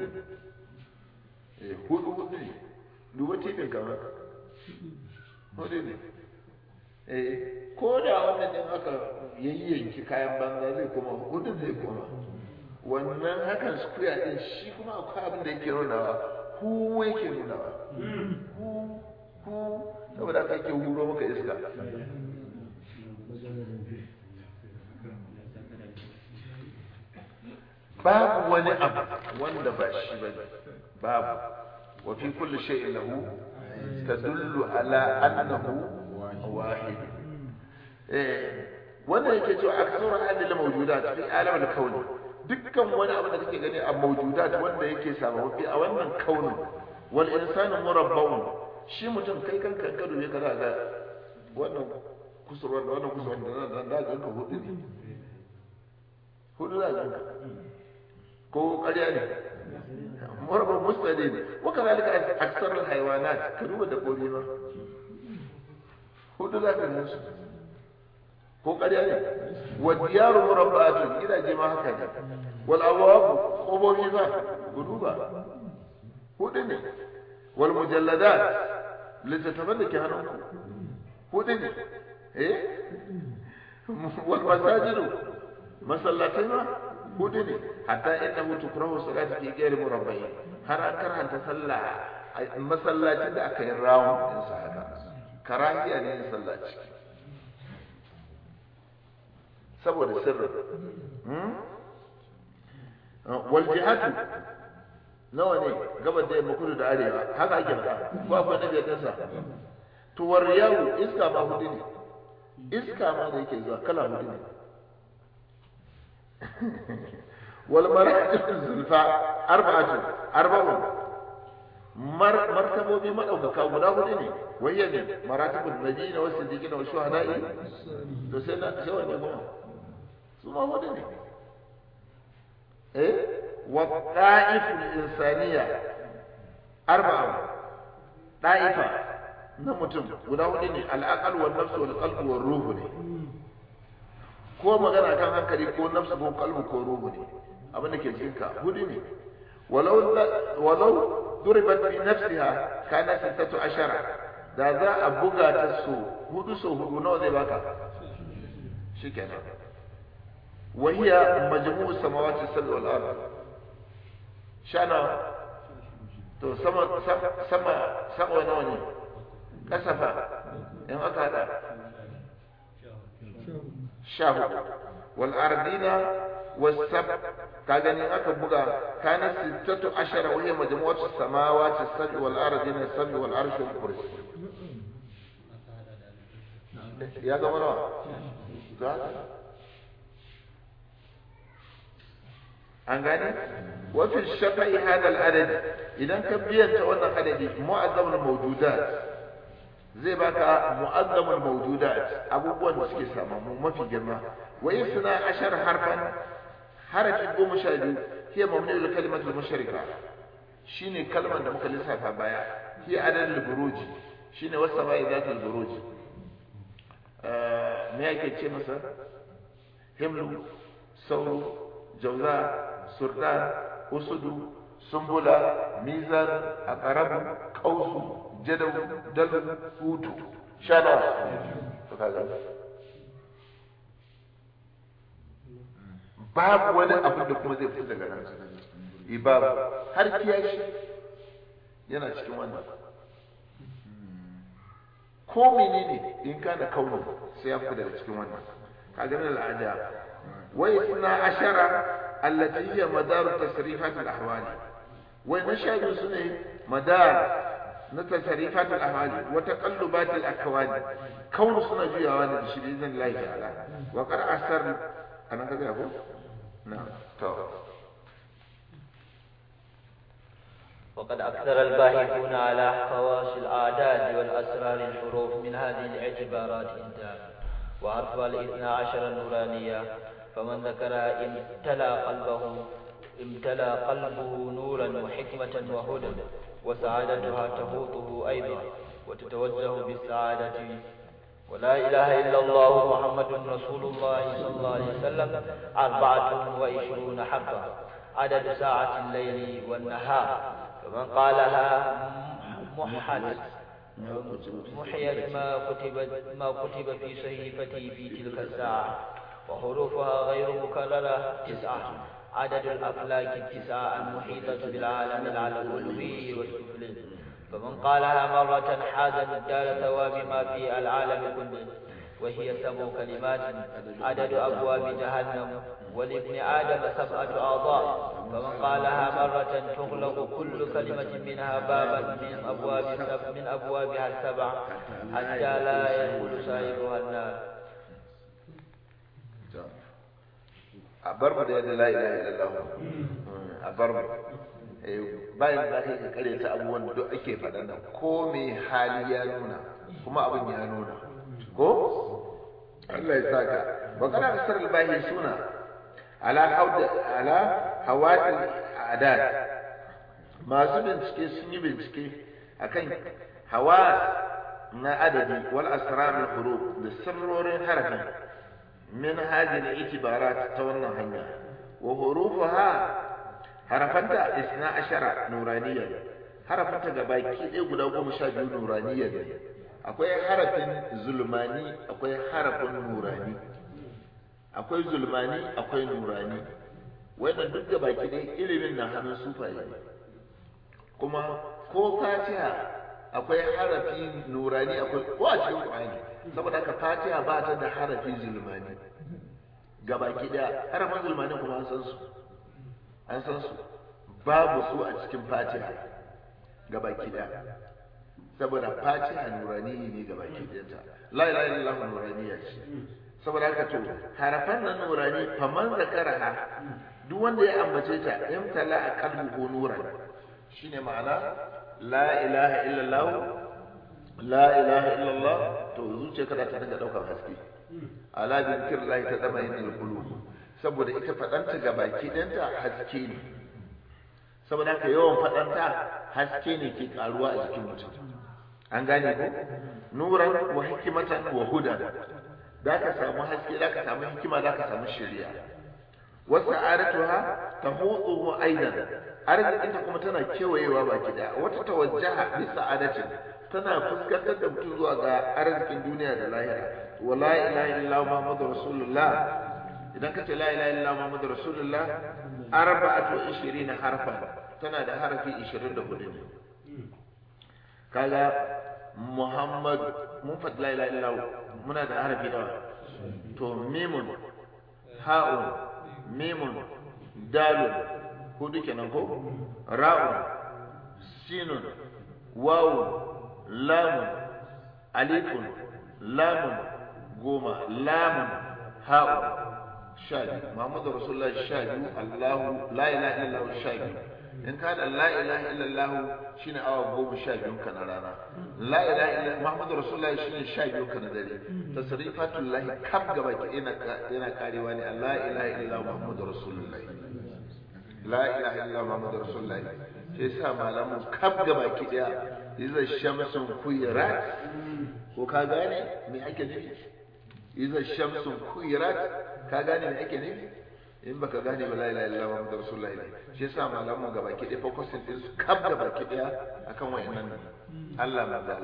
Speaker 1: ne hudu hudu ne duba tipin kamar hudu ne eh ko da wannan din aka yayyanki kayan banza zai koma hudun zai koma wannan hakan square din shi kuma akwai abin da yake nunawa hu yake nunawa hu hu saboda aka yake huro maka iska babu wani abu wanda ba shi ba babu wa fi kulli shay'in lahu tadullu ala annahu wahid eh wannan yake cewa aksar hadil mawjudat fi alam al kauni dukkan wani abu da kake gani a mawjudat wanda yake sababbi a wannan kaunin wal insanu murabba'un shi mutum kai kanka in ka dube ka za ga wannan kusurwar da wannan kusurwar da nan da ga ka hudu ne hudu za ga ko ƙarya ne murabba mustadi ne wa kazalika aksar al haywanat ka duba dabbobi ma hudu za ka ga su ko ƙarya ne wa diyaru murabba'atun gidaje ma haka ne wal abwab qubobi ba gudu ba hudu ne wal mujalladat littattafan da ke hannunku hudu ne eh wal masajidu masallatai ma hudu ne hatta innahu tukrahu salatu fi ghairi murabba'i har an karanta sallah a masallacin da aka yi rawun din sa haka karahiya ne yin sallah ciki saboda sirri wal jihatu nawa ne gabar da yamma kudu da arewa haka ake faɗa ko akwai na biyar ɗinsa to war yawo iska ma hudu ne iska ma da yake zuwa kala hudu ne wal maratib zulfa arba'atu arba'un mar martabobi madaukaka guda hudu ne wayya ne maratibun nabiyina wa siddiqina wa shuhada'i to sai na sai wanne kuma su ma hudu ne eh والطائف الإنسانية أربعة طائفة نمتم guda hudu ne al'aqal wal nafs wal qalb wal ruh ne ko magana kan hankali ko nafsu ko qalbu ko ruhu ne abin da ke cikin ka hudu ne walau walau duribat bi nafsiha kana sittatu ashara da za a buga ta so hudu so hudu nawa zai baka shikenan وهي مجموع السماوات السبع والارض shana to sama sama sama nawa ne kasafa in aka hada sha hudu wal ardina was sab ka gani aka buga kana sittatu ashara wa hiya majmu'atu samawati as-sab'i wal ardina as-sab'i wal arshi wal kursi ya zama nawa an gane wafin shafa'i hadal adadi idan ka biyanta wannan adadi mu'azzamul mawjudat zai baka mu'azzamul mawjudat abubuwan da suke samamu mafi girma wa suna ashar harfan harafi goma sha biyu hiya mamnul kalimatul musharika shine kalmar da muka lissafa baya hiya adadul buruji shine wasama'i zatul buruji me yake ce masa himlu sauro jauza surdan usudu sumbula mizan aqrabu qausu jadaw dalu hutu shana to kaga babu wani abu da kuma zai fita daga nan ibab har kiyashi yana cikin wannan ko menene in kana kaunin sai ya fita daga cikin wannan kaga min al'ada واثنا عشر التي هي مدار تصريفات الأحوال ونشهد سنة مدار تصريفات الأحوال وتقلبات الأكوان كون سنة جيوان بإذن الله تعالى وقد أثر أنا كذا أقول نعم طبعا.
Speaker 2: وقد أكثر الباحثون على خواص الأعداد والأسرار الحروف من هذه الاعتبارات انتهى وأطفال الاثنى عشر نورانية فمن ذكرها امتلأ قلبه امتلأ قلبه نورا وحكمة وهدى وسعادتها تفوته أيضا وتتوجه بالسعادة ولا إله إلا الله محمد رسول الله صلى الله عليه وسلم أربعة وعشرون حقا عدد ساعة الليل والنهار فمن قالها محل محيت ما كتب ما كتب في صحيفته في تلك الساعة وحروفها غير مكررة تسعة عدد الأفلاك التسعة المحيطة بالعالم العلوي والسفلي فمن قالها مرة حاز مقدار ثواب ما في العالم كله وهي سبع كلمات عدد أبواب جهنم ولابن آدم سبعة أعضاء فمن قالها مرة تغلق كل كلمة منها بابا من أبواب سب من أبوابها السبع حتى لا يدخل صاحبها النار
Speaker 1: a bar mu da yadda la ilaha illallah a bar mu bayan da kai ka kare ta abubuwan da duk ake faɗa nan ko me hali ya nuna kuma abin ya nuna ko Allah ya saka wa kana kasar albahi suna ala hawda ala hawatil adat masu bincike sun yi bincike akan hawa na adadi wal asrar al huruf da sirrorin harafin min hadhihi al itibarat ta wannan hanya wa hurufaha harafanta isna ashara nuraniyya harafanta gabaki ɗaya guda goma sha biyu nuraniyya ne akwai harafin zulmani akwai harafin nurani akwai zulmani akwai nurani wannan duk gabaki ɗaya ilimin na hannun sufaye kuma ko fatiha akwai harafi nurani akwai ko a cikin qur'ani saboda haka fatiha ba ta da harafi zulmani gabaki ɗaya harafin zulmani kuma an san su an san su babu su a cikin fatiha gabaki ɗaya saboda fatiha nurani ne gabaki ɗayanta la ilaha illallah nuraniya ce saboda haka to harafan nan nurani faman zakaraha duk wanda ya ambace ta imtala a qalbuhu nuran shine ma'ana la ilaha illallah la ilaha illallah to zuciyarka za ta dinga daukar haske ala bi zikrillahi ta dama yin qulub saboda ita fadanta ga baki danta haske ne saboda haka yawan fadanta haske ne ke karuwa a jikin mutum an gane ko nuran wa hikmatan wa hudan da ka samu haske da ka samu hikima da ka samu shari'a wasu aratuha ta hudu aidan arzikinta kuma tana kewayewa baki daya wata tawajjaha bi sa'adatin tana fuskantar da mutum zuwa ga arzikin duniya da lahira wa la ilaha illallah muhammadur rasulullah idan kace la ilaha illallah muhammadur rasulullah arba'atu 20 harfan tana da harafi 24 ne kaga muhammad mun faɗi la ilaha illallah muna da harafi nawa to mimun ha'un mimun dalun hudu kenan ko ra'un sinun wawun lamun alifun lamun goma lamun ha'un sha biyu muhammadu rasulullah sha biyu allahu la ilaha illallah sha biyu in ka da la ilaha illallah shine awa goma sha biyu ka na rana la ilaha illallah muhammadu rasulullah shine sha biyu ka na dare tasrifatul lahi kaf gaba ki yana yana karewa ne la ilaha illallah muhammadu rasulullah la ilaha illallah muhammadu rasulullah sai sa malamu kaf gaba ki daya iza shamsun kuyirat ko ka gane me ake nufi iza shamsun kuyirat ka gane me ake nufi in baka gane ba la ilaha illallah muhammadu rasulullah ne shi yasa malamu gaba ki daya focusing din su kaf gaba ki daya akan wayannan Allah mazala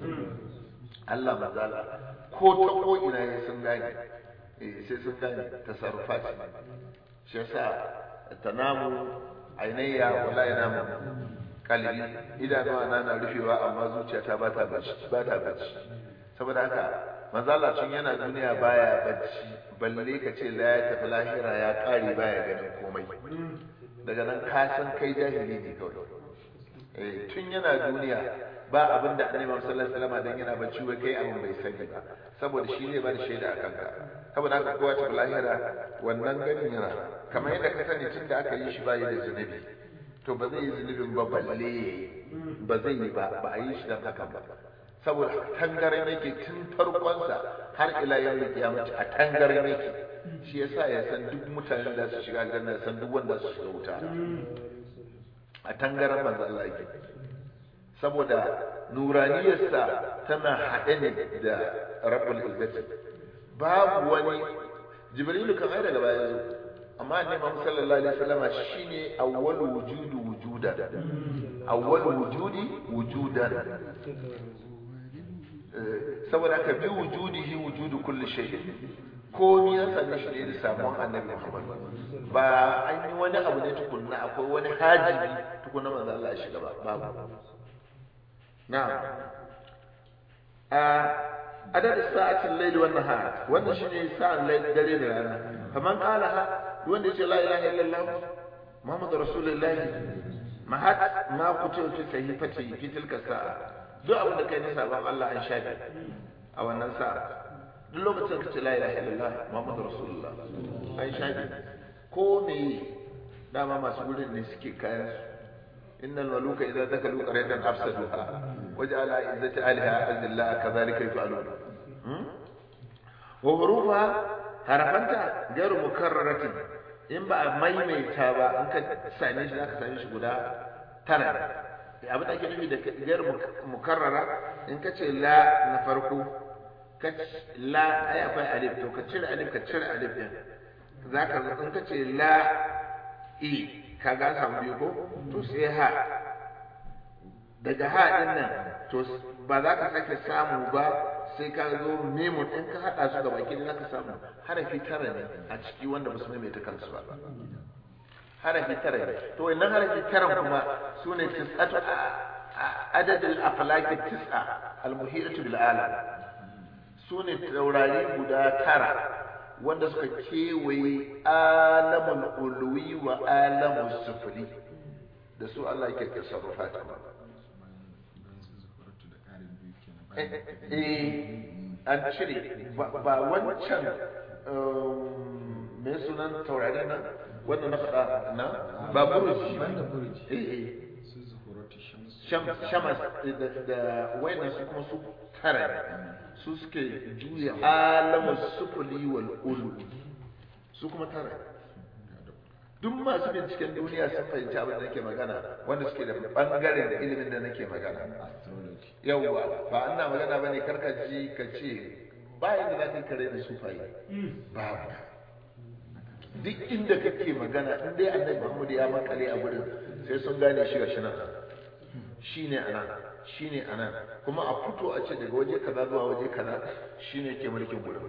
Speaker 1: Allah mazala ko ta ko ina ne sun gane eh sai sun gane tasarrufat shi yasa tanamu ainayya wala yanamu kalbi idanuwa na na rufewa amma zuciyata ba ta bacci ba ta bacci saboda haka manzala tun yana duniya baya bacci balle ka ce la ya tafi lahira ya kare baya ganin komai daga nan ka san kai jahili ne kawai eh tun yana duniya ba abin da annabi sallallahu alaihi wasallam dan yana bacci wai kai abin bai sani ba saboda shi ne ba da shaida a kanka saboda haka kowa ta lahira wannan ganin yana kamar yadda ka sani tun da aka yi shi ba yi da zunubi to ba zai yi zunubin ba balle ba zai yi ba ba a yi shi don haka ba saboda tangaren yake tun farkonsa har ila yau da kiyamata a tangaren yake shi yasa ya san duk mutanen da su shiga aljanna san duk wanda su shiga wuta a tangaren manzo Allah yake saboda nuraniyarsa tana haɗe ne da rabbul izzati babu wani jibrilu kan ai daga baya zo amma annabi Muhammad sallallahu alaihi wasallam shine awwalu wujudu wujudan awwalu wujudi wujudan saboda ka bi wujudihi wujudu kulli shay ko ni ya same shi ne da samuwan annabi Muhammad ba an yi wani abu ne tukunna akwai wani hajibi tukunna manzo Allah ya shiga ba babu na'am a adad sa'atin layli wan nahar wannan shine sa'an layli dare da rana faman qalaha wanda yace la ilaha illallah muhammadur rasulullah mahat ma kutu fi sahifati fi tilka sa'a duk abin da kai na sabon Allah an shafe a wannan sa'a duk lokacin ka ce la ilaha illallah muhammadur rasulullah an shafe ko me dama masu gurin ne suke kayan su innal maluka idza dakalu qaryatan afsaduha waja'ala izzati aliha azilla kadhalika yaf'alun wa hurufa harafanta gairu mukarraratin in ba a maimaita ba in ka same shi zaka same shi guda tara abin da ake nufi da gairu mukarrara in ka ce la na farko ka la ai akwai alif to ka cire alif ka cire alif din zaka in ka ce la i ka ga samu biyu ko to sai ha daga ha din nan to ba za ka sake samu ba sai ka zo memun in ka hada su gaba ki za ka samu harafi tara ne a ciki wanda ba su maimaita kansu ba harafi tara ne to wannan harafi tara kuma su ne tis'atu adadul aflaki tis'a al-muhitatu bil alam su ne taurari guda tara wanda suka kewaye alamul ulwi wa alamul sufuri da su Allah yake tasarrufa ta eh an cire ba wancan me sunan taurari nan wannan na faɗa na ba buruji eh eh shamas da wayannan su kuma su tara su suke juya alamun sufuli wal ulu su kuma tara duk masu binciken duniya sun fahimci abin da nake magana wanda suke da bangaren da ilimin da nake magana yawwa ba ana magana bane karka ji ka ce ba inda za ka yi kare da sufaye babu duk inda kake magana in dai annabi Muhammad ya makale a gurin sai sun gane shi ga shi nan shine anan shine anan kuma a fito a ce daga waje kaza zuwa waje kaza shine ke mulkin gurin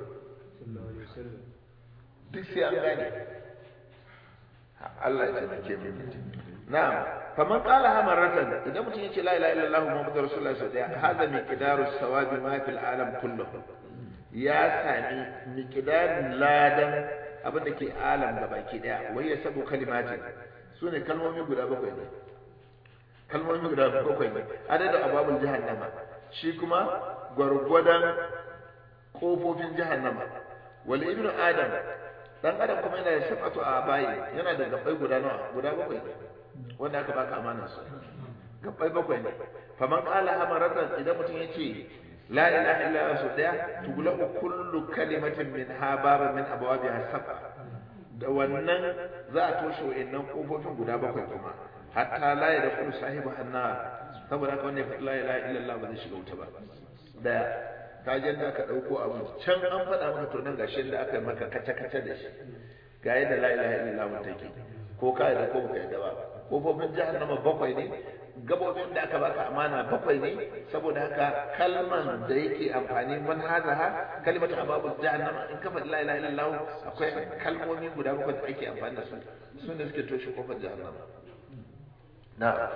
Speaker 1: duk sai an gane Allah ya taimake mu na'am faman qala ha marratan idan mutum yace la ilaha illallah muhammadur rasulullah sallallahu alaihi wasallam hada miqdaru sawabi ma fil alam kulluhu ya sami miqdarin ladan abin da ke alam gabaki daya wai ya sabu kalimatin sune kalmomi guda bakwai ne kalmomi guda bakwai ne adadin ababul jahannama shi kuma gwargwadon kofofin jahannama wal ibnu adam dan adam kuma yana da sabatu a bayi yana da gabbai guda nawa guda bakwai ne wanda aka baka amanar su gabbai bakwai ne faman qala hamaratan idan mutum yace la ilaha illa allah su daya tugula kullu kalimatin min ha baba min abwabiha sab'a da wannan za a toshe wayannan kofofin guda bakwai kuma hatta la ya dakhulu sahibu annar saboda haka wannan la ilaha illa allah ba zai shiga wuta ba da ka je da aka dauko abu can an faɗa maka to nan gashi da aka yi maka kace kace da shi ga yadda la ilaha illallah take ko ka yadda ko baka yadda ba kofofin jahannama bakwai ne gabobin da aka baka amana bakwai ne saboda haka kalman da yake amfani man hazaha kalimatu ababu jahannama in ka faɗi la ilaha illallah akwai kalmomi guda bakwai da ake amfani da su su ne suke toshe kofar jahannama na'am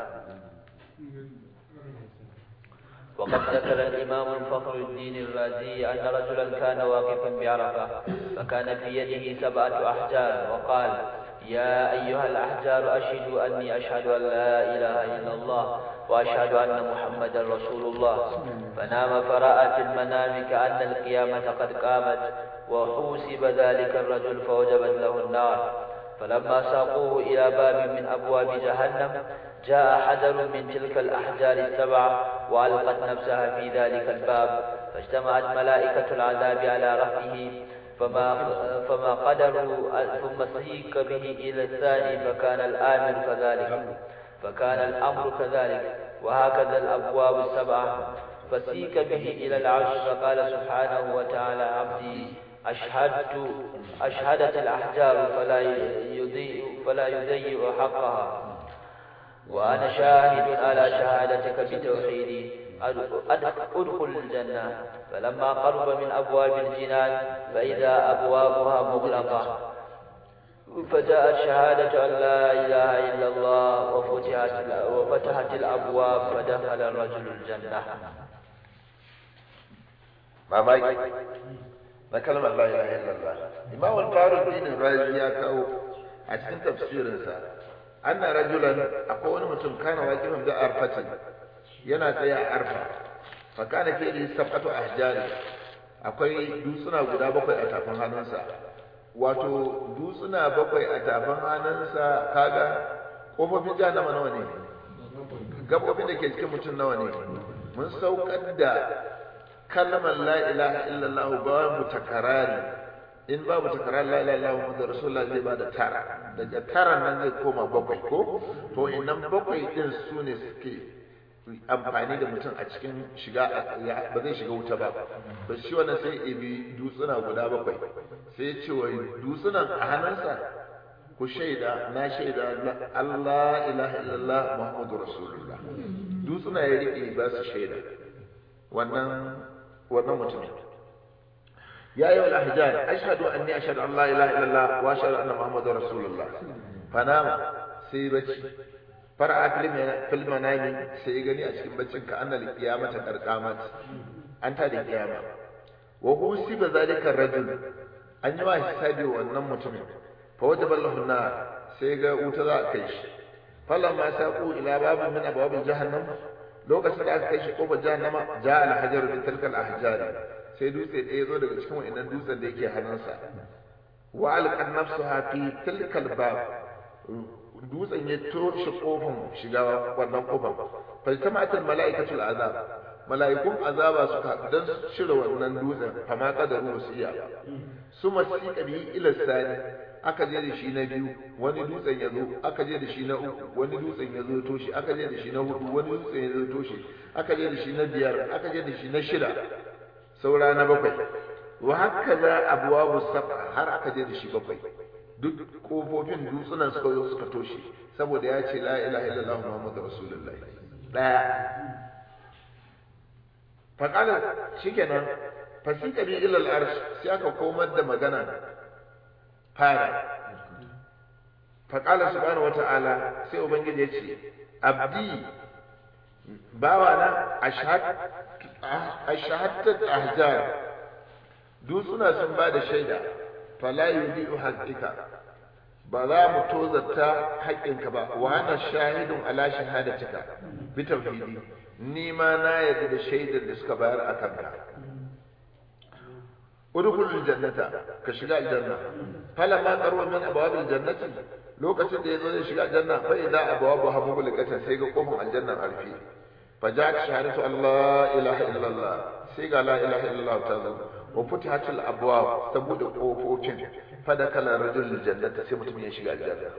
Speaker 2: وقد ذكر الإمام الفخر الدين الرازي أن رجلا كان واقفا بعرفة فكان في يده سبعة أحجار وقال يا أيها الأحجار أشهدوا أني أشهد أن لا إله إلا الله وأشهد أن محمدا رسول الله فنام فرأى في المنام كأن القيامة قد قامت وحوسب ذلك الرجل فوجبت له النار فلما ساقوه إلى باب من أبواب جهنم جاء حجر من تلك الأحجار السبعة وألقت نفسها في ذلك الباب فاجتمعت ملائكة العذاب على رفعه فما فما قدروا ثم سيك به إلى الثاني فكان الآمر كذلك فكان الأمر كذلك وهكذا الأبواب السبعة فسيك به إلى العرش فقال سبحانه وتعالى عبدي أشهدت أشهدت الأحجار فلا يضيء فلا يضيع حقها وأنا شاهد على شهادتك بتوحيدي أدخل الجنة فلما قرب من أبواب الجنان فإذا أبوابها مغلقة فجاءت شهادة أن لا إله إلا الله وفتحت, وفتحت الأبواب فدخل الرجل الجنة
Speaker 1: mamaki na kalmar la ilaha illallah imam al-faruddin razi ya kawo a cikin tafsirinsa anna rajulan akwai wani mutum kana waqifan da arfatin yana tsaye a arfa fa kana fi sab'atu ahjari akwai dutsuna guda bakwai a tafin hannunsa wato dutsuna bakwai a tafin hannunsa kaga kofofin jahannama nawa ne gabobin da ke cikin mutum nawa ne mun saukar da kalmar la ilaha illallah babu takarari in babu takarar la ilaha illallah muhammadu rasulullah zai bada tara daga tara nan zai koma bakwai ko to innan bakwai din su ne suke amfani da mutum a cikin shiga ba zai shiga wuta ba ba shi wannan sai ibi dutsuna guda bakwai sai ce wa dutsunan a hannunsa ku shaida na shaida Allah ilaha illallah muhammadu rasulullah dutsuna ya rike ba su shaida wannan wannan mutumin ya yi wal ahjar ashhadu anni ashhadu an la ilaha illallah wa ashhadu anna muhammadar rasulullah fanama sai bacci fara fil manami sai ya gani a cikin baccin ka annal qiyamata qarqamat an ta da kiyama wa husiba zalika rajul an yi wa hisabi wannan mutumin fa wajaba lahu nar sai ga wuta za a kai shi falamma saqu ila babin min abwabil jahannam lokacin da aka kai shi kofar jahannama ja al hajar min tilkal ahjar sai dutse ɗaya zo daga cikin wannan dutsen da yake hannunsa wa alqan nafsuha fi tilkal bab dutsen ya toshe kofar shiga wannan kofar faltamatul malaikatul azab mala'ikun azaba suka dan shirya wannan dutsen fama kadaru su iya su masika bi ila sani aka je da shi na biyu wani dutsen ya zo aka je da shi na uku wani dutsen ya zo toshe aka je da shi na hudu wani dutsen ya zo toshe aka je da shi na biyar aka je da shi na shida saura na bakwai wa haka za abuwabu saba har aka je da shi bakwai duk kofofin dutsunan suka zo suka toshe saboda ya ce la ilaha illallah muhammadu rasulullahi daya faƙala shikenan fasika bi ilal arsh sai aka komar da magana fara faƙala subhanahu wata'ala sai ubangiji ya ce abdi bawa na ashahadtat ahjar dutsuna sun ba da shaida fala yudi'u haqqika ba za mu tozarta haƙƙinka ba wa ana shahidun ala shahadatika bi tauhidi ni ma na yarda da shaidar da suka bayar a kanka udkhulul jannata ka shiga aljanna falamma qarwa min abwabil jannati lokacin da yazo zai shiga aljanna fa idza abwabu habubul qatan sai ga kofar aljanna arfi fa ja'at shahadatu allah ilaha illallah sai ga la ilaha illallah ta zo wa futihatul abwab ta bude kofofin fa da kala rajul jannata sai mutum ya shiga aljanna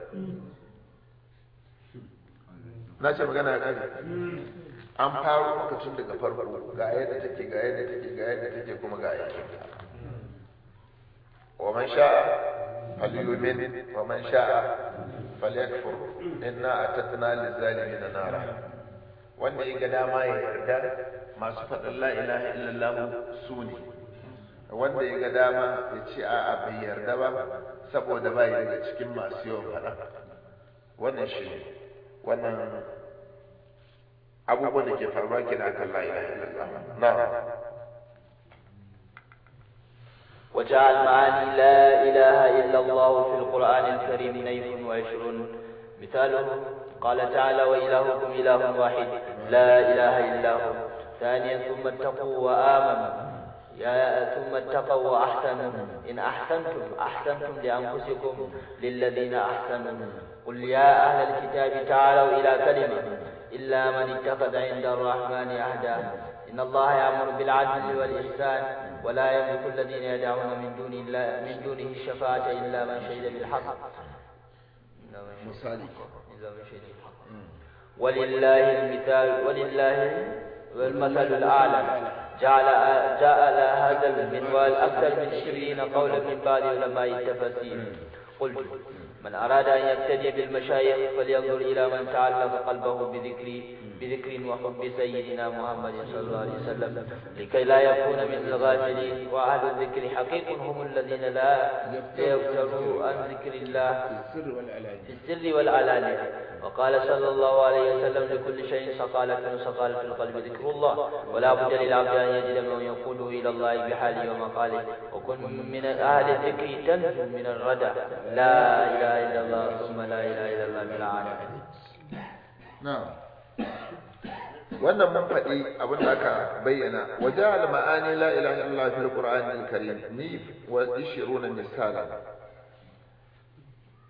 Speaker 1: na ce magana ya kare an faro maka tun daga farko ga yadda take ga yadda take ga yadda take kuma ga yadda wa man sha'a falyumin wa man sha'a falyakfur inna atatna lizalimin nara wanda ya ga dama ya yarda masu faɗin la ilaha illallah su ne wanda ya ga dama ya ce a'a bai yarda ba saboda bai daga cikin masu yawan faɗa wannan shi wannan abubuwan da ke faruwa ke da akan la ilaha illallah na'am
Speaker 2: وجعل معاني لا إله إلا الله في القرآن الكريم نيف وعشرون مثاله قال تعالى وإلهكم إله واحد لا إله إلا هو ثانيا ثم اتقوا وآمنوا يا ثم اتقوا وأحسنوا إن أحسنتم أحسنتم لأنفسكم للذين أحسنوا قل يا أهل الكتاب تعالوا إلى كلمة إلا من اتخذ عند الرحمن عهدا إن الله يأمر بالعدل والإحسان ولا يملك الذين يدعون من دون الله من دونه الشفاعة إلا من شهد بالحق إلا من شهد بالحق ولله المثال ولله المثل الأعلى جعل جعل هذا المنوال أكثر من عشرين قولا من بعض علماء التفاسير قلت من أراد أن يقتدي بالمشايخ فلينظر إلى من تعلق قلبه بذكر بذكر وحب سيدنا محمد صلى الله عليه وسلم لكي لا يكون مثل الغافلين وأهل الذكر حقيق هم الذين لا يفتروا عن ذكر الله في السر والعلانية وقال صلى الله عليه وسلم لكل شيء سقالة سقالة القلب ذكر الله ولا بد للعبد أن يجد من يقوله إلى الله بحاله ومقاله وكن من أهل الذكر تنجو من الردى لا إله إلا الله ثم لا إله إلا الله بالعالمين
Speaker 1: na'am wannan mun faɗi abin da aka bayyana waje al-ma'ani la ilaha illallah fil qur'an al-karim ni wa 20 misala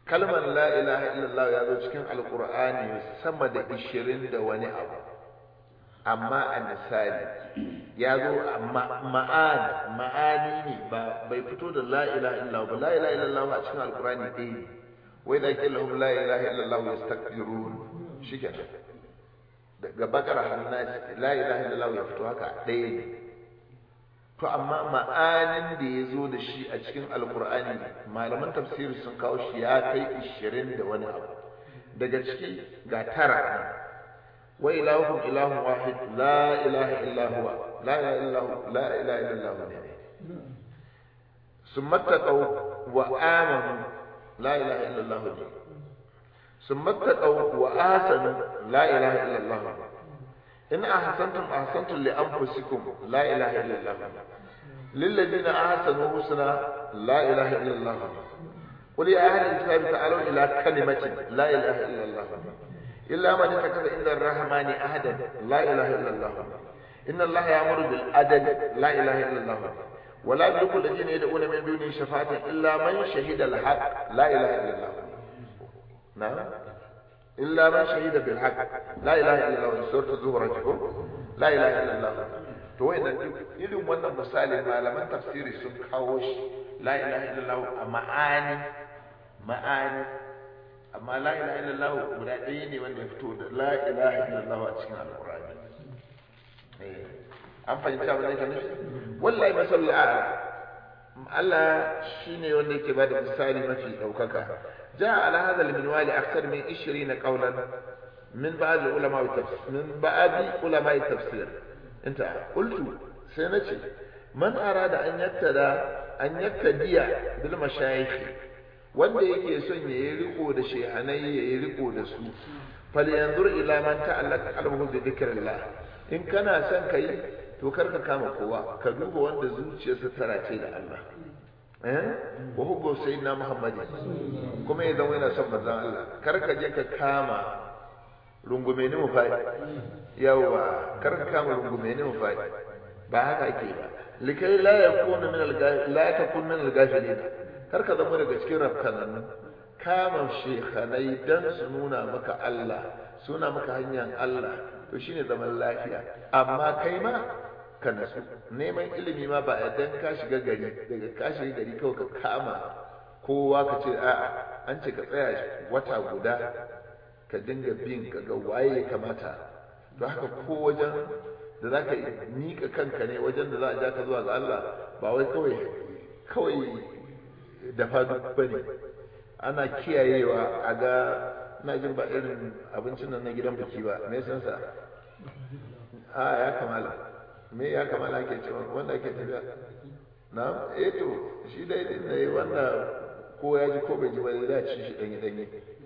Speaker 1: kalmar la ilaha illallah ya zo cikin alqur'ani sama da 20 da wani abu amma a misali ya zo ma'ani ma'ani ne ba bai fito da la ilaha illallah ba la ilaha illallah a cikin alqur'ani ɗaya ne wai da ke lahum la ilaha illallah yastakbirun shikenan daga bakara hannasi la ilaha illallah ya fito haka ɗaya ne to amma ma'anin da ya zo da shi a cikin alkur'ani malaman tafsiri sun kawo shi ya kai ishirin da wani abu daga ciki ga tara wa ilahukum ilahun wahid la ilaha illa huwa la ilaha illa huwa la ilaha illa huwa ne summa taqaw wa amanu la ilaha illa allah ne summa taqaw wa asanu la ilaha illa allah in ahsantum ahsantum li anfusikum la ilaha illa allah للذين أحسنوا حسنى لا إله إلا الله قل يا أهل الكتاب تعالوا إلى كلمة لا إله إلا الله إلا من اتخذ عند الرحمن أحدا لا إله إلا الله إن الله يأمر بالعدل لا إله إلا الله ولا يملك الذين يدعون من دونه شفاعة إلا من شهد الحق لا إله إلا الله نعم إلا من شهد بالحق لا إله إلا الله سورة الزهر لا إله إلا الله to wayannan duk irin wannan misali malaman tafsiri sun kawo shi la ilaha illallah a ma'ani ma'ani amma la ilaha illallah guda ɗaya ne wanda ya fito da la ilaha illallah a cikin alqur'ani an fahimci abin da yake nufi wallahi masallu a'la Allah shine wanda yake bada misali mafi daukaka ja ala hadha al-minwal akthar min 20 qawlan min ba'd ulama al-tafsir min ba'd ulama al-tafsir انت قلت سنتي من أراد أن يتدى أن يتدي بالمشايخ wanda yake son ya yi riko da shehanai ya yi riko da su fal yanzur ila man ta'allaka qalbuhu bi dhikrillah in kana son kai to karka kama kowa ka duba wanda zuciyarsa tana ce da Allah eh wa hubbu sayyidina muhammad kuma ya zama yana son manzon Allah karka je ka kama rungume ni mu faɗi yawa kar ka kama rungume ni mu faɗi ba haka ake ba likai la yakunu min al la takun min al gafilin kar ka zama daga cikin rafkanan kama shekhanai dan su nuna maka Allah suna maka hanyar Allah to shine zaman lafiya amma kai ma ka nasu neman ilimi ma ba dan ka shiga gari daga ka shiga gari kawai ka kama kowa ka ce a'a an ce ka tsaya wata guda ka dinga bin ka ga waye ya kamata to haka ko wajen da za ka miƙa kanka ne wajen da za a ja ka zuwa ga Allah ba wai kawai kawai da fadu ba ne ana kiyayewa a ga na jin ba irin abincin nan na gidan biki ba me san sa a ya kamala me ya kamala ake cewa wanda ake tafiya na eh to shi dai din ne wanda ko ya ji ko bai ji ba zai ci shi danye danye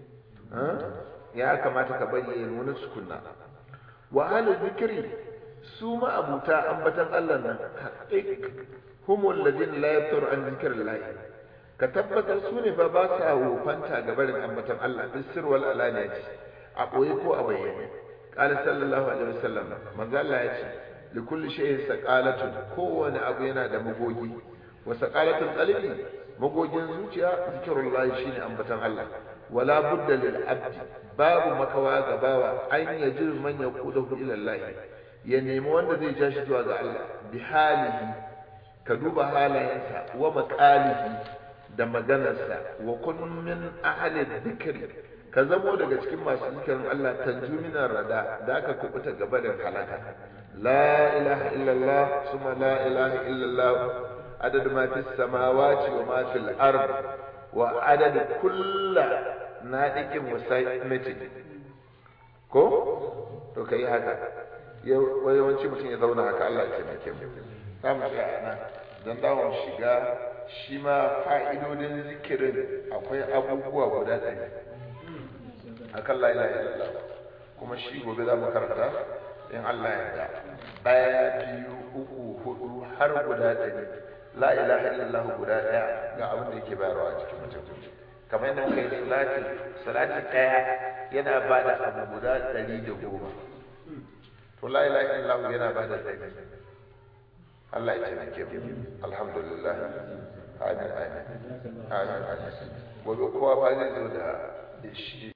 Speaker 1: ya kamata ka bari ya nuna sukunna wa ahlul zikri su ma abuta ambatan Allah nan haqiq humul ladina la yaftaru an zikrillah ka tabbatar su ne fa ba sa wofanta ga barin ambatan Allah bis sir wal alaniyati a boye ko a bayyane qala sallallahu alaihi wasallam manzo Allah ya ce li kulli shay'in saqalatun kowane abu yana da magogi wa saqalatul qalbi magogin zuciya zikrullah shine ambatan Allah wala budda lil abdi babu makawa ga bawa an yajir man yaqudahu ila Allah ya nemi wanda zai ja shi zuwa ga Allah bi halihi ka duba halayensa wa maqalihi da maganarsa wa kun min ahli dhikri ka zamo daga cikin masu zikirin Allah tanju minar rada da aka kubuta gaba da halaka la ilaha illallah suma la ilaha illallah adad ma fis samawati wa ma fil ard wa adad kullu nadiqin wasaimatin ko to kai haka yawanci mutum ya zauna haka Allah ya taimake mu za mu tsaya nan dan dawo shiga shi ma fa'idodin zikirin akwai abubuwa guda ɗaya akan la ilaha illallah kuma shi gobe za mu karanta in Allah ya yarda ɗaya biyu uku hudu har guda ɗari la ilaha illallah guda ɗaya ga abin da yake bayarwa a cikin mutum kamar yadda muka yi salati salati ɗaya yana ba da abu guda ɗari da goma to la ilaha illallah yana ba da ɗari Allah ya taimake mu alhamdulillah amin amin amin amin gobe kowa fa zai zo da